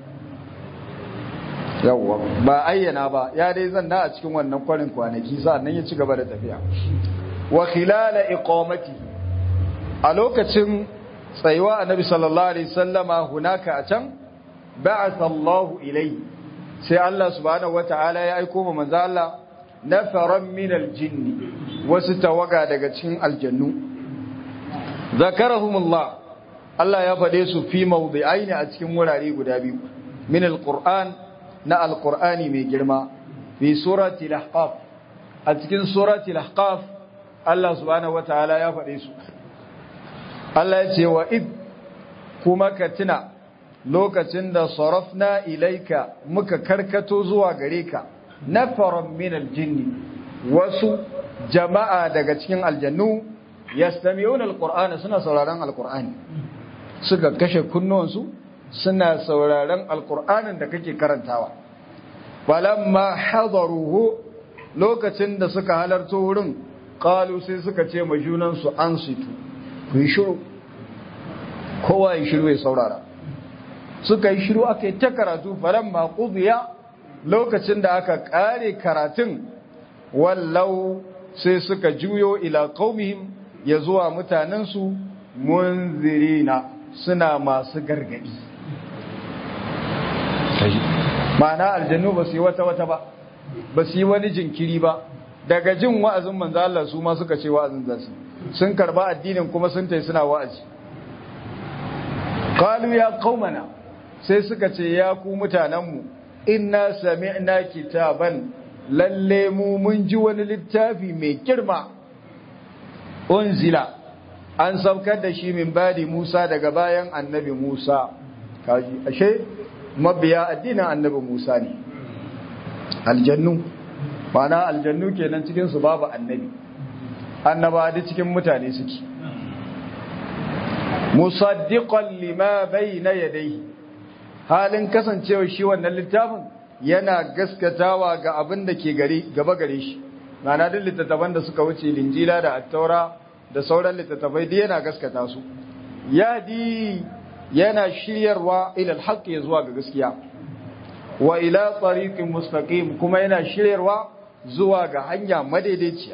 yawwa ba ayyana ba ya dai zanna a cikin wannan kwarin kwanaki sannan ya ci gaba da tafiya wa khilala iqamati a lokacin tsayuwa annabi sallallahu alaihi wasallama hunaka a can ba'atha Allahu ilayhi sai Allah subhanahu wata'ala ya aiko ma manzo Allah nafaran min aljinn wasu tawaga daga cikin aljannu zakarahumullah Allah ya fade su fi mawdi'aini a cikin wurare guda biyu min alquran na alqur'ani mai girma fi surati al-ahqaf a cikin surati al-ahqaf Allah subhanahu wata'ala ya fade su Allah ya ce wa id kuma ka tuna lokacin da sarafna ilaika muka karkato zuwa gare ka nafaran min aljinni wasu jama'a daga cikin aljannu yastami'una alqur'ana suna sauraron alqur'ani suka kashe kunnuwansu suna sauraron alqur'anin da kake karantawa falamma hadaruhu lokacin da suka halarto wurin qalu sai suka ce ma junansu ansitu ku yi shiru kowa ya shiru ya saurara suka yi shiru aka yi ta karatu falon maƙubiya lokacin da aka ƙare karatun wallau sai suka juyo ila qaumihim ya zuwa mutanensu munzirina suna masu gargadi ma'ana aljannu ba su yi wata wata ba ba su yi wani jinkiri ba daga jin wa'azin manzo Allah su ma suka ce wa'azin zasu sun karba addinin kuma sun tai suna wa'azi qalu ya qaumana sai suka ce ya ku mutanenmu inna sami'na kitaban lalle mu mun ji wani littafi mai girma unzila an saukar da shi min badi Musa daga bayan annabi Musa kaji ashe mabiya addinin annabi Musa ne aljannu mana aljannu kenan cikin su babu annabi annaba da cikin mutane suke musaddiqan lima bayna yadayhi halin kasancewa shi wannan littafin yana gaskatawa ga abin da ke gari gaba gare shi mana duk littattafan da suka wuce linjila da attaura da sauran littattafai duk yana gaskata su yadi yana shiryarwa ila alhaq ya zuwa ga gaskiya wa ila tariqin mustaqim kuma yana shiryarwa zuwa ga hanya madaidaiciya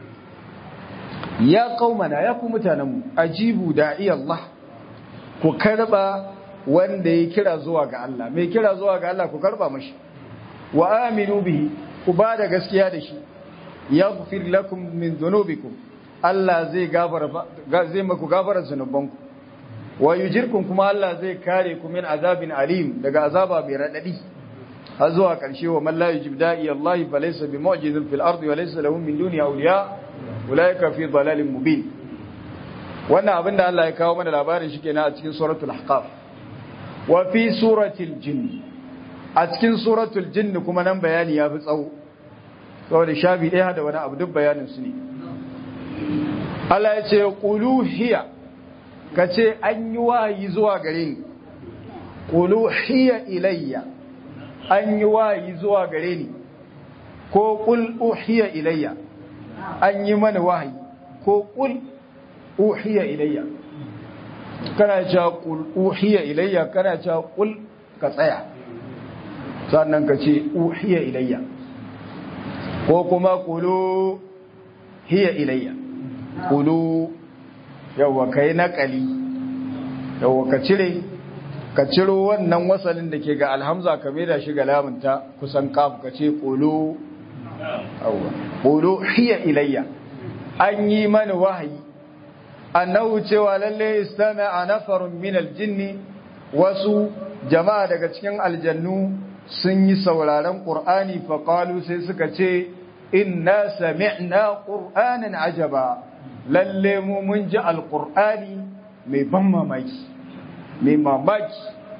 ya qaumana ya ku mutanenmu ajibu da'i Allah ku karba wanda ya kira zuwa ga Allah mai kira zuwa ga Allah ku karba mashi wa aminu bihi ku ba da gaskiya da shi yaghfir lakum min dhunubikum Allah zai gafara zai maku gafara zunubanku wa yujirkum kuma Allah zai kare ku min azabin alim daga azaba mai radadi har zuwa karshe wa man la yujib da'i Allah fa laysa bi mu'jizin fil ardi wa laysa lahu min duni awliya ulaika fi dalalin mubin wannan abin da Allah ya kawo mana labarin shi kenan a cikin suratul ahqaf wa fi suratul jinn a cikin suratul jinn kuma nan bayani ya fi tsawo saboda shafi ɗaya da wani abu duk bayanin su ne Allah ya ce qulu hiya kace an yi wahayi zuwa gare ni qulu hiya ilayya an yi wahayi zuwa gare ni ko qul uhiya ilayya an yi mana wahayi ko qul uhiya ilayya kana cewa qul uhiya ilayya kana cewa qul ka tsaya sannan ka ce uhiya ilayya ko kuma qulu hiya ilayya qulu yawa kai naqali yawa ka cire ka ciro wannan wasalin da ke ga alhamza ka da shi ga lamunta kusan kaf ka ce qulu yawa qulu hiya ilayya an yi mana wahayi annahu cewa lalle istama'a nafarun min aljinni wasu jama'a daga cikin aljannu sun yi sauraron qur'ani fa qalu sai suka ce inna sami'na qur'anan ajaba lalle mu mun ji alqur'ani mai ban mamaki mai mamaki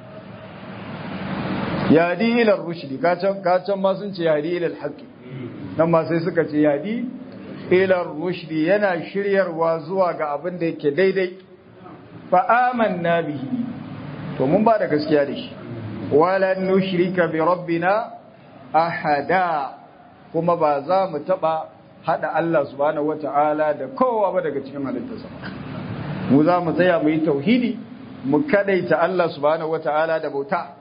yadi ila rushdi kacan kacan ma sun ce yadi ila alhaqi nan ma sai suka ce yadi ila rushdi yana shiryarwa zuwa ga abin da yake daidai fa amanna bihi to mun ba da gaskiya da shi wala nushrika bi rabbina ahada kuma ba za mu taba hada Allah subhanahu wataala da kowa ba daga cikin halittarsa mu za mu tsaya mu yi tauhidi mu kadaita Allah subhanahu wataala da bauta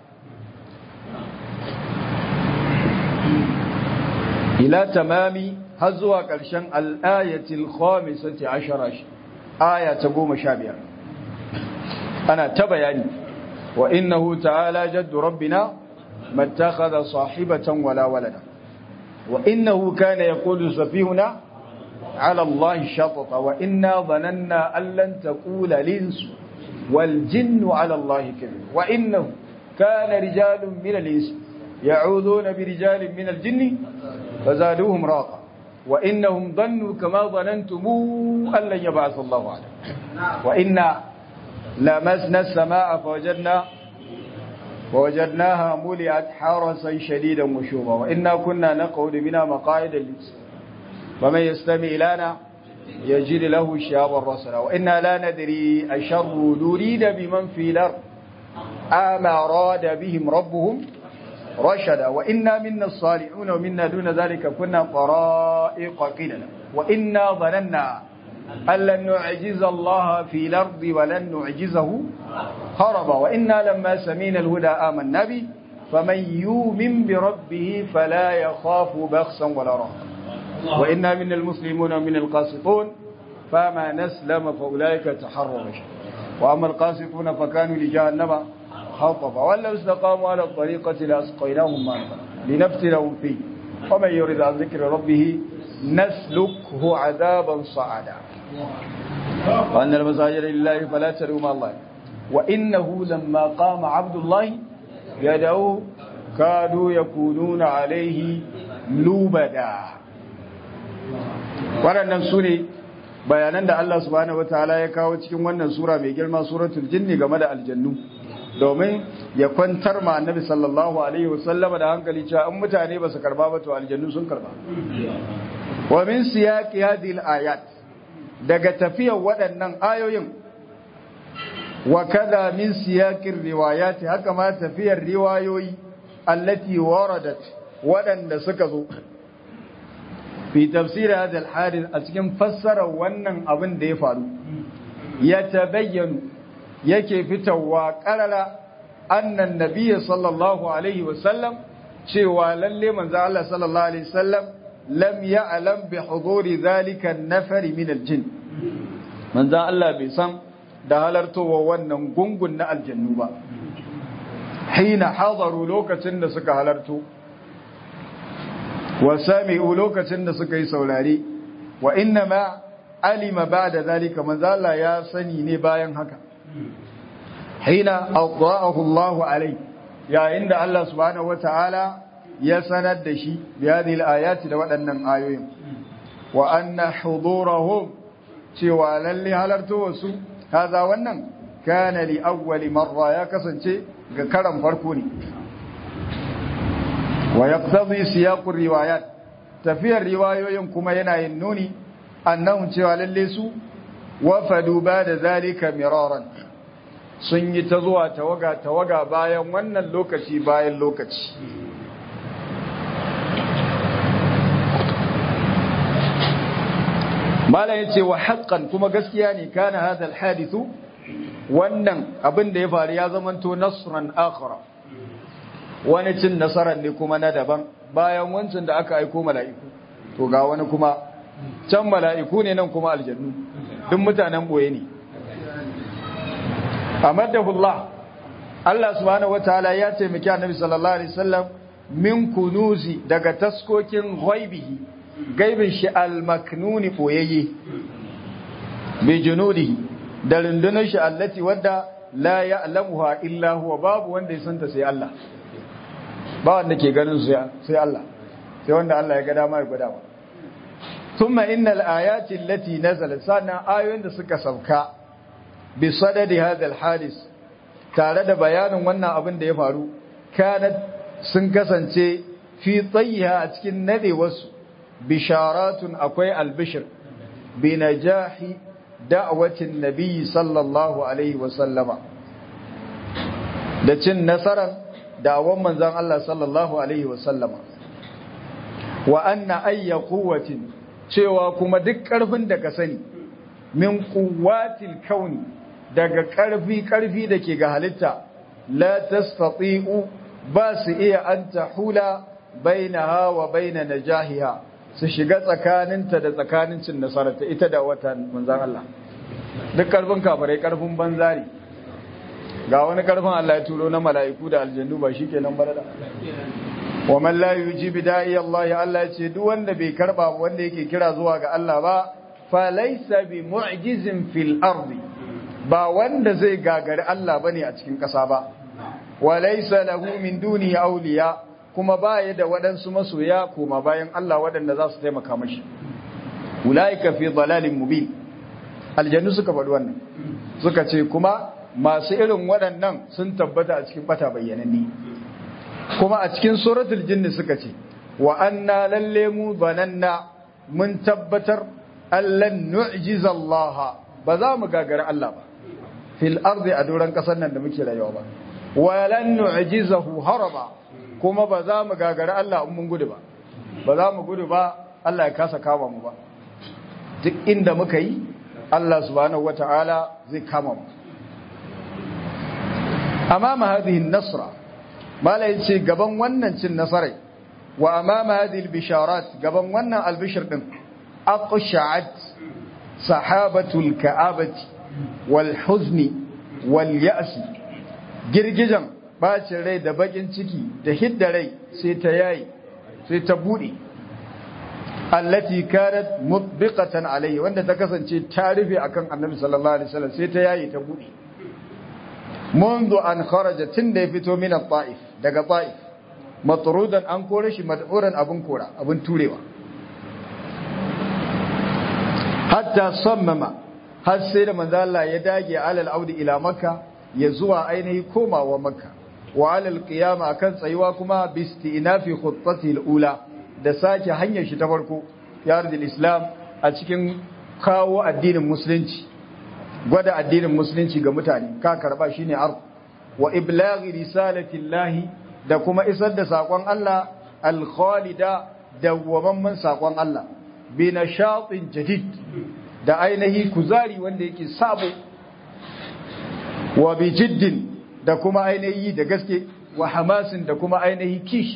ila tamami har zuwa ƙarshen al'ayatul khamisati ashara aya ta goma sha biyar ana ta bayani wa innahu ta'ala jaddu rabbina mattakhadha sahibatan wala walada wa innahu kana yaqulu safihuna ala Allah shatata wa inna dhananna an lan taqula al-insu wal jinnu ala Allah kadhib wa innahu kana rijalun min al-insi ya'uduna bi rijalin min al-jinni فزادوهم راقا وإنهم ظنوا كما ظننتم أن لن يبعث الله عليه وإنا لمسنا السماء فوجدنا ووجدناها ملئت حرسا شديدا وشوبا وإنا كنا نقعد بنا مقاعد للس ومن يستمع لنا يجد له شهابا رسلا وإنا لا ندري أشر نريد بمن في الأرض أم أراد بهم ربهم رشدا وإنا منا الصالحون ومنا دون ذلك كنا طرائق قللا وإنا ظننا أن لن نعجز الله في الأرض ولن نعجزه هربا وإنا لما سمينا الهدى آمنا به فمن يؤمن بربه فلا يخاف بخسا ولا رهقا وإنا من المسلمون ومن القاسطون فما نسلم فأولئك تحروا رشدا وأما القاسطون فكانوا لجهنم حطبا ولو استقاموا على الطريقة لأسقيناهم ماء لنفتنهم فيه ومن يرد عن ذكر ربه نسلكه عذابا صعدا وأن المساجد لله فلا تدعوا مع الله وإنه لما قام عبد الله يدعو كادوا يكونون عليه لوبدا waɗannan su ne bayanan da Allah subhanahu wataala ya kawo cikin wannan sura mai girma suratul jinni game da aljannu domin ya kwantar ma annabi sallallahu alaihi wasallama da hankali cewa in mutane ba su karba ba to aljannu sun karba wa min siyaqi hadhihi ayat daga tafiyar waɗannan ayoyin wa kada min siyaqir riwayat haka ma tafiyar riwayoyi allati waradat waɗanda suka zo fi tafsir hadha al a cikin fassara wannan abin da ya faru ya tabayyanu yake fitowa karara annan nabiyyi sallallahu alaihi wasallam cewa lalle manzo Allah sallallahu alaihi wasallam lam ya'lam bi huduri zalika an-nafari min al-jin manzo Allah bai san da halartowa wannan gungun na aljannu ba hina hadaru lokacin da suka halarto wa sami'u lokacin da suka yi saurare wa inna ma alima ba'da zalika manzo Allah ya sani ne bayan haka hina aqra'ahu Allah alai yayin da Allah subhanahu wataala ya sanar da shi bi hadhihi al-ayati da waɗannan ayoyin wa anna hudurahum cewa lalle halarto wasu kaza wannan kana li awwali marra ya kasance ga karan farko ne wa yaqtadi siyaq riwayat tafiyar riwayoyin kuma yana yin nuni annahum cewa lalle su wafadu ba da zalika miraran sun yi ta zuwa tawaga tawaga bayan wannan lokaci bayan lokaci mala yace wa haqqan kuma gaskiya ne kana hadha alhadithu wannan abin da ya faru ya zamanto nasran akhara wani cin nasarar ne kuma na daban bayan wancan da aka aiko mala'iku to ga wani kuma can mala'iku ne nan kuma aljannu duk mutanen boye ne amadahullah Allah subhanahu wataala ya taimaki annabi sallallahu alaihi wasallam min kunuzi daga taskokin ghaibihi gaibin shi al-maknuni boyayye bi junudihi da rundunar shi allati wadda la ya'lamuha illa huwa babu wanda ya santa sai Allah ba wanda ke ganin su sai Allah sai wanda Allah ya ga dama ya gwada ba thumma innal ayati allati nazalat sana ayoyin da suka sauka bi sadadi hadha alhadis tare da bayanin wannan abin da ya faru kanat sun kasance fi tsayiha a cikin nade wasu bisharatun akwai albishir bi najahi da'watin nabiyyi sallallahu alaihi wa sallama da cin nasaran da'awan manzon Allah sallallahu alaihi wa sallama wa anna ayya quwwatin cewa kuma duk karfin da ka sani min quwwatil kauni daga karfi karfi da ke ga halitta la tastati'u ba su iya an tahula bainaha wa baina najahiha su shiga tsakaninta da tsakanin cin nasararta ita da wata manzon Allah duk karfin kafirai karfin banzari ga wani karfin Allah ya turo na mala'iku da aljannu ba shikenan ba da wa man la yujibu da'i Allah ya Allah ce duk wanda bai karba wanda yake kira zuwa ga Allah ba fa laysa bi mu'jizin fil ardi ba wanda zai gagari Allah bane a cikin ƙasa ba wa laysa lahu min dunihi awliya kuma baya da waɗansu masoya kuma bayan Allah waɗanda za su taimaka mashi ulaika fi dalalin mubin aljannu suka faɗi wannan suka ce kuma masu irin waɗannan sun tabbata a cikin bata bayyananni kuma a cikin suratul jinni suka ce wa anna lalle mu bananna mun tabbatar allan nu'jiza Allah ba za mu gagara Allah ba fil ardi a doran kasar nan da muke rayuwa ba wa lan nu'jizahu haraba kuma ba za mu gagara Allah in mun gudu ba ba za mu gudu ba Allah ya kasa kama mu ba duk inda muka yi Allah subhanahu wata'ala zai kama mu amama hadhihi an-nasra mala yace gaban wannan cin nasarai wa amama hadhihi al-bisharat gaban wannan albishir din aqsha'at sahabatul ka'abati wal huzni wal ya'si girgijan bacin rai da bakin ciki da hidda rai sai ta yayi sai ta bude allati kanat mutbiqatan alayhi wanda ta kasance ta rufe akan annabi sallallahu alaihi wasallam sai ta yayi ta bude منذ أن خرج تند يفتو من الطائف دقى طائف مطرودا أن كورش مدعورا أبن كورا أبن توليوا حتى صمم هل سير من ذا الله يداجي على العود إلى مكة يزوى أينه كوما ومكة وعلى القيامة أكن سيواكما باستئناف خطته الأولى da sake hanyar shi ta farko ya islam a cikin kawo addinin musulunci gwada addinin musulunci ga mutane ka karba shine ard wa iblaghi risalatillahi da kuma isar da sakon Allah al-khalida dawwamamman sakon Allah bi nashatin jadid da ainihi kuzari wanda yake sabo wa bi jiddin da kuma ainihi da gaske wa hamasin da kuma ainihi kish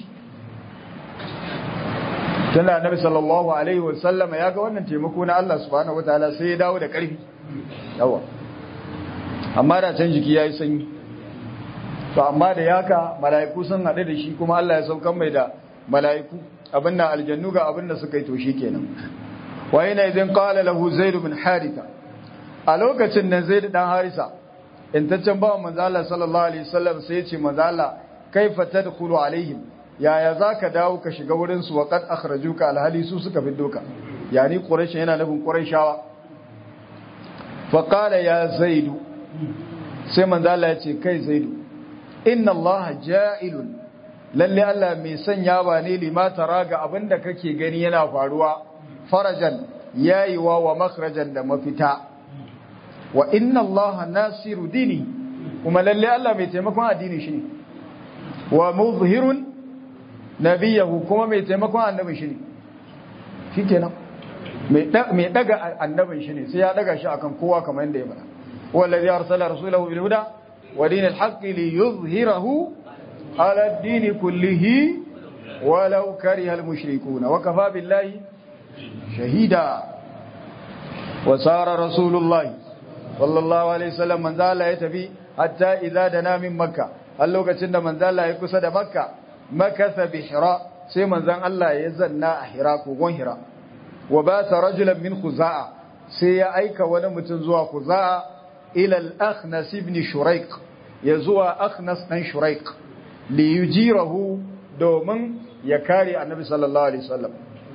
tana annabi sallallahu alaihi wasallama ya ga wannan taimako na Allah subhanahu wataala sai ya dawo da karfi yawa amma da can jiki ya yi sanyi to amma da yaka mala'iku sun haɗu da shi kuma Allah ya saukan mai da mala'iku abin da aljannu ga abin da suka yi to shi kenan wa yana idan qala lahu zaid bin haritha a lokacin nan zaid dan harisa intaccen bawan manzo Allah sallallahu alaihi wasallam sai ya ce manzo Allah kaifa tadkhulu alaihim yaya zaka dawo ka shiga wurin su wa qad akhrajuka alhali su suka fiddo ka yani quraish yana nufin quraishawa faƙala ya zaidu sai manzo Allah ya ce kai zaidu inna Allah ja'ilun lalle Allah mai sanya ba ne lima tara ga abinda kake gani yana faruwa farajan yayiwa wa makhrajan da mafita wa inna Allah nasiru dini kuma lalle Allah mai taimakon addini shi ne wa muzhirun nabiyahu kuma mai taimakon annabin shi ne shikenan mai daga annabin shi ne sai ya daga shi akan kowa kamar yadda ya bada wallazi arsala rasulahu bil huda wa dinil haqqi li yuzhirahu ala ad-din kullihi walau kariha al mushrikun wa kafa billahi shahida wa sara rasulullahi sallallahu alaihi wasallam manzo Allah ya tafi hatta idza dana min makka har lokacin da manzo Allah ya kusa da makka makasa bi hira sai manzon Allah ya zanna a hira kogon hira wa ba ta rajulan min khuza'a sai ya aika wani mutum zuwa khuza'a ila al-akhnas ibn shuraik ya zuwa akhnas dan shuraik li yujirahu domin ya kare annabi sallallahu alaihi wasallam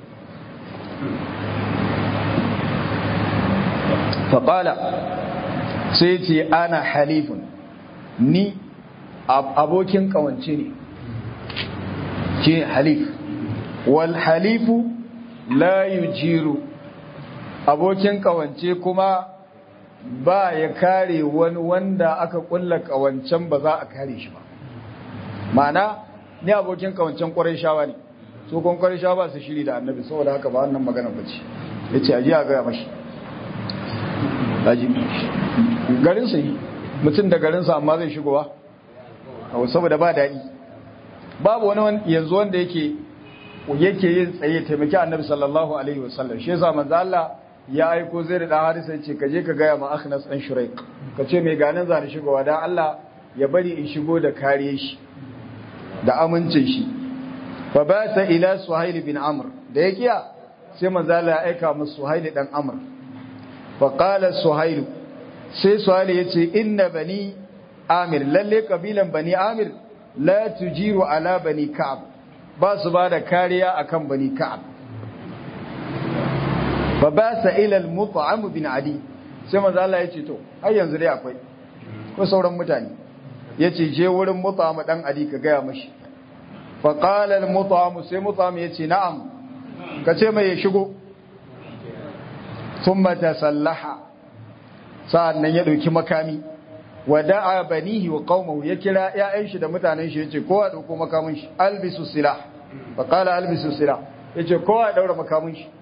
faqala sai ce ana halifun ni abokin kawance ne ke halif wal halifu la yujiru abokin kawance kuma ba ya kare wani wanda aka kulla kawancen ba za a kare shi ba ma'ana ni abokin kawancen kwarai shawa ne su kun kwarai shawa ba su shiri da annabi saboda haka ba wannan magana ba ce ya ce aji a gaya mashi garinsa yi mutum da garinsa amma zai shigowa saboda ba daɗi babu wani yanzu wanda yake yake yin tsaye taimaki annabi sallallahu alaihi wasallam shi yasa manzo Allah ya aiko zai da harisa yace ka je ka gaya ma Akhnas dan Shuraik ka ce mai ganin zani shigowa dan Allah ya bari in shigo da kare shi da amincin shi fa bata ila Suhail bin Amr da ya kiya sai manzo Allah ya aika musu Suhail dan Amr fa qala Suhail sai Suhail yace inna bani Amir lalle kabilan bani Amir la tujiru ala bani Ka'ab ba su ba da kariya akan bani Ka'ab fa ba sa ila al-mut'am bin Ali sai manzo Allah ya ce to har yanzu dai akwai ko sauran mutane yace je wurin mut'am dan Ali ka gaya mashi fa qala al-mut'am sai mut'am yace na'am ka ce mai ya shigo thumma tasallaha sa'annan ya dauki makami wa da'a banihi wa qaumahu ya kira ƴaƴan shi da mutanen shi yace kowa dauko makamin shi albisu silah fa qala albisu silah yace kowa daura makamin shi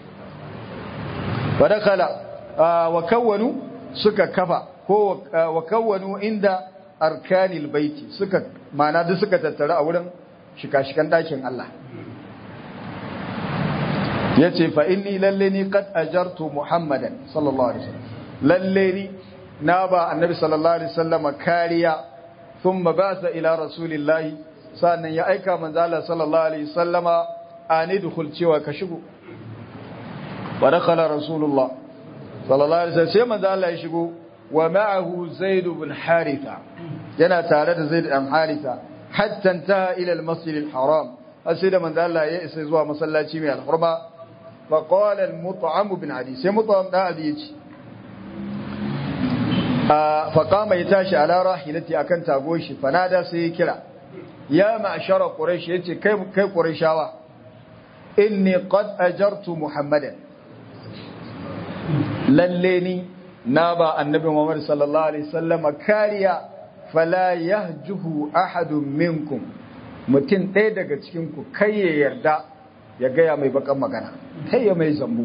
wa dakala wa kawwanu suka kafa ko wa kawwanu inda arkanil baiti suka mana duk suka tattara a wurin shika-shikan dakin Allah yace fa inni lalle ni qad ajartu muhammadan sallallahu alaihi wasallam lalle ni na ba annabi sallallahu alaihi wasallam kariya thumma ba'atha ila rasulillahi sannan ya aika manzo Allah sallallahu alaihi wasallama ani dukhul cewa ka shigo wa dakhala rasulullah sallallahu alaihi wasallam sai manzo Allah ya shigo wa ma'ahu zaid ibn haritha yana tare da zaid ibn haritha hatta intaha ila al-masjid al-haram sai da manzo Allah ya isa zuwa masallaci mai al-hurma fa qala al-mut'am bin adi sai mut'am da adi yace fa qama ya tashi ala rahilati akan tago shi fanada sai ya kira ya ma'shara quraish yace kai kai qurayshawa inni qad ajartu muhammadan lalle ni na ba annabi Muhammad sallallahu alaihi wasallam kariya fala yahjuhu ahadun minkum mutum ɗaya daga cikin ku kai ya yarda ya gaya mai bakan magana kai ya mai zambu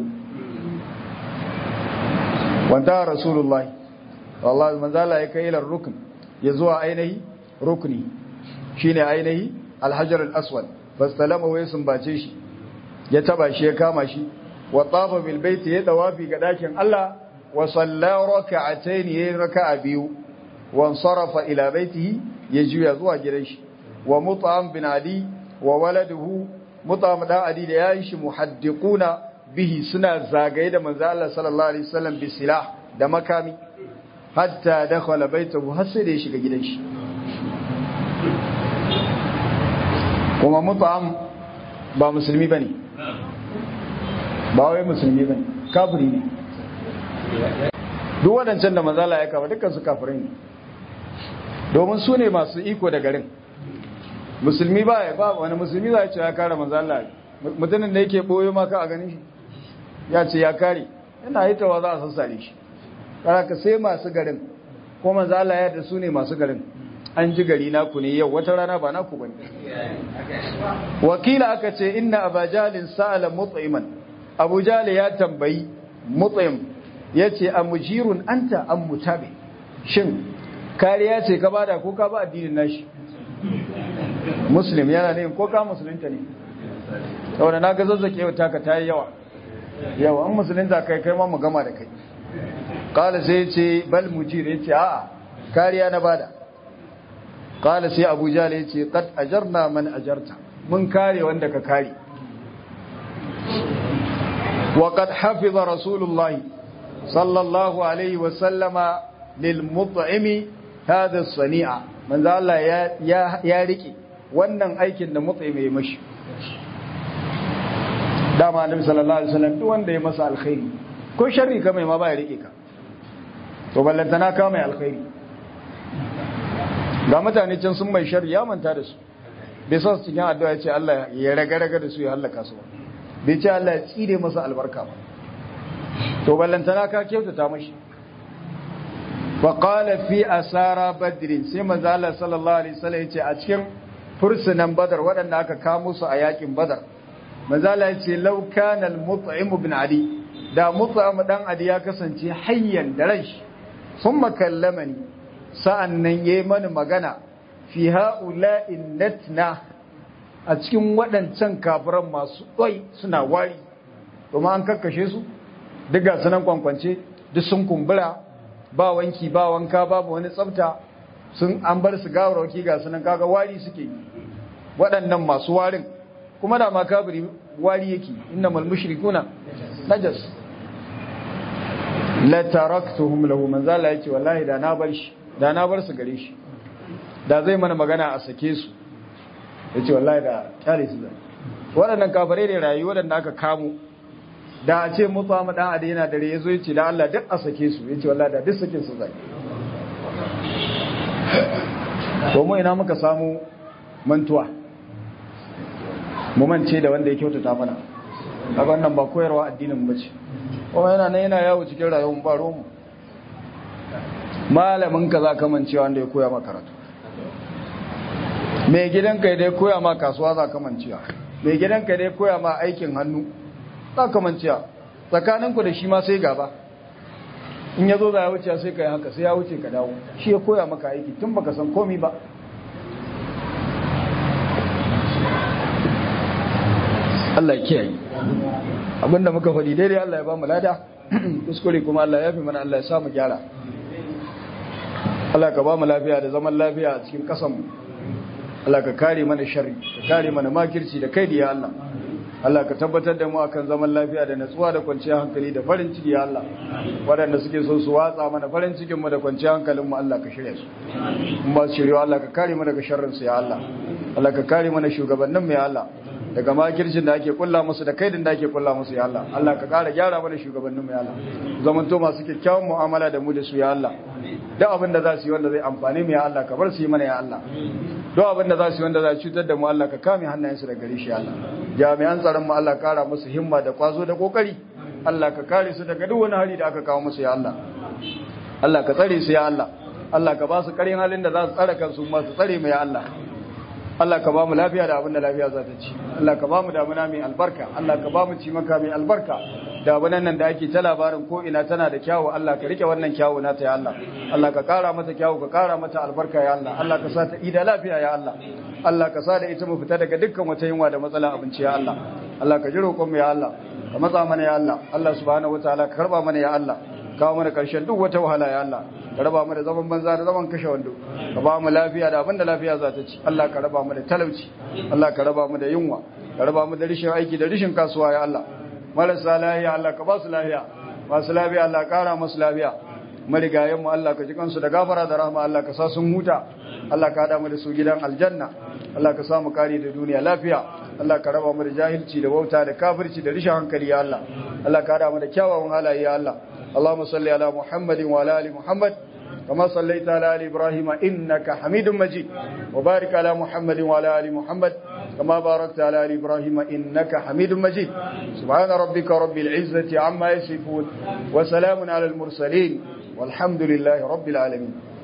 wanda rasulullahi wallahi manzala ya kai ila rukun ya zuwa ainihi rukni shine ainihi alhajar al-aswad fastalama wa sumbace shi ya taba shi ya kama shi wa tafa bil baiti ya dawafi ga dakin Allah wa salla rak'atayn ya raka'a biyu wa sarafa ila baitihi ya juya zuwa gidan shi wa mut'am bin ali wa waladuhu mut'am da ali da yayin shi muhaddiquna bihi suna zagaye da manzo Allah sallallahu alaihi wasallam bi silah da makami hatta dakhala baitahu har sai da ya shiga gidan shi kuma mut'am ba musulmi bane ba wai musulmi bane kafiri ne duk waɗancan da mazala ya kafa dukkan su kafirai ne domin su ne masu iko da garin musulmi ba ya ba wani musulmi za ya ce ya kare manzo Allah mutumin da yake boyo maka a ganin shi ya ce ya kare yana hitawa za a sassare shi ka sai masu garin ko manzo Allah ya da su ne masu garin an ji gari naku ne yau wata rana ba naku bane wakila aka ce inna abajalin sa'ala mut'iman abu jali ya tambayi mut'im yace amujirun anta am mutabi shin kariya ce ka bada ko ka ba addinin nashi muslim yana ne ko ka musulunta ne saboda na ga zazzake yau taka tayi yawa yawa an musulunta kai kai ma mu gama da kai kala sai ce bal mujir yace a'a kariya na bada kala sai abu jali yace qad ajarna man ajarta mun kare wanda ka kare wa qad hafiza rasulullahi sallallahu alaihi wa sallama lil mut'imi hadha as-sani'a manzo Allah ya ya rike wannan aikin da mut'imi ya mashi dama annabi sallallahu alaihi wasallam duk wanda ya masa alkhairi ko sharri ka mai ma ba ya rike ka to ballantana ka mai alkhairi ga mutane can sun mai sharri ya manta da su bai sa su cikin addu'a ya ce Allah ya raga-raga da su ya halaka su ba bai ce Allah ya tsire masa albarka ba to ballantana ka kyautata mashi fa qala fi asara badrin sai manzo Allah sallallahu alaihi wasallam ya ce a cikin fursunan badar waɗanda aka kamo su a yakin badar manzo Allah ya ce law kana al-mut'im ibn ali da mut'im dan adi ya kasance hayyan da ran shi thumma kallamani sa'annan yayi mani magana fi ha'ula'in natna a cikin waɗancan kafiran masu ɗwai suna wari domin an kakkashe su duk ga sunan kwankwance duk sun kumbura ba wanki ba wanka babu wani tsafta sun an bar su gawarwaki ga sunan kaga wari suke yi waɗannan masu warin kuma da ma kafiri wari yake inna mal mushrikuna najas la taraktuhum lahu man zala yace wallahi da na bar shi da na bar su gare shi da zai mana magana a sake su yace wallahi da kyale su zai waɗannan kafare ne rayu waɗanda aka kamo da a ce mutu amma dan ade yana dare yazo yace da Allah duk a sake su yace wallahi da duk sakin su zai to mu ina muka samu mantuwa mu mance da wanda ya kyautata mana a wannan ba koyarwa addinin bace kuma yana nan yana yawo cikin rayuwar baro mu malamin ka za ka mancewa wanda ya koya maka karatu mai gidanka dai koya ma kasuwa za ka mancewa mai gidanka dai koya ma aikin hannu za ka mancewa tsakaninku da shi ma sai gaba in ya zo za ya wuce sai ka yi haka sai ya wuce ka dawo shi ya koya maka aiki tun baka san komi ba Allah ya kiyaye abinda muka faɗi daidai Allah ya ba mu lada kuskure kuma Allah ya fi mana Allah ya samu gyara Allah ka ba mu lafiya da zaman lafiya a cikin ƙasanmu Allah ka kare mana sharri ka kare mana makirci da kai da ya Allah Allah ka tabbatar da mu akan zaman lafiya da natsuwa da kwanciyar hankali da farin ciki ya Allah waɗanda suke so su watsa mana farin cikin mu da kwanciyar hankalin mu Allah ka shirya su in ba su shirya Allah ka kare mu daga sharrin su ya Allah Allah ka kare mana shugabannin mu ya Allah daga makircin da ake kulla musu da kaidin da ake kulla musu ya Allah Allah ka kara gyara mana shugabannin mu ya Allah zamanto masu kyakkyawan mu'amala da mu da su ya Allah duk abin da za su yi wanda zai amfane mu ya Allah ka bar su yi mana ya Allah duk abin da za su yi wanda za su cutar da mu Allah ka kame hannayensu da gare shi ya Allah jami'an tsaron mu Allah kara musu himma da kwazo da kokari Allah ka kare su daga duk wani hali da aka kawo musu ya Allah Allah ka tsare su ya Allah Allah ka ba su karin halin da za su tsare kansu ma su tsare mu ya Allah Allah ka ba mu lafiya da abin da lafiya za ta ci Allah ka ba mu damuna mai albarka Allah ka ba mu cimaka mai albarka damunan nan da ake ta labarin ko ina tana da kyawu Allah ka rike wannan kyawu nata ya Allah Allah ka kara mata kyawu ka kara mata albarka ya Allah Allah ka sa ta ida lafiya ya Allah Allah ka sa da ita mu fita daga dukkan wata yunwa da matsalan abinci ya Allah Allah ka ji roƙon mu ya Allah ka matsa mana ya Allah Allah subhanahu wataala ka karba mana ya Allah kawo mana karshen duk wata wahala ya Allah ka raba mu da zaman banza da zaman kashe wando ka ba mu lafiya da abinda lafiya za ta ci Allah ka raba mu da talauci Allah ka raba mu da yunwa ka raba mu da rishin aiki da rishin kasuwa ya Allah marasa lafiya Allah ka ba su lafiya masu lafiya Allah kara masu lafiya marigayen mu Allah ka ji kansu da gafara da rahama Allah ka sa sun huta Allah ka hada mu da su gidan aljanna Allah ka sa mu kare da duniya lafiya Allah ka raba mu da jahilci da wauta da kafirci da rishin hankali ya Allah Allah ka hada mu da kyawawan halaye ya Allah اللهم صل على محمد وعلى ال محمد كما صليت على آل إبراهيم إنك حميد مجيد وبارك على محمد وعلى آل محمد كما باركت على آل إبراهيم إنك حميد مجيد سبحان ربك رب العزة عما يصفون وسلام على المرسلين والحمد لله رب العالمين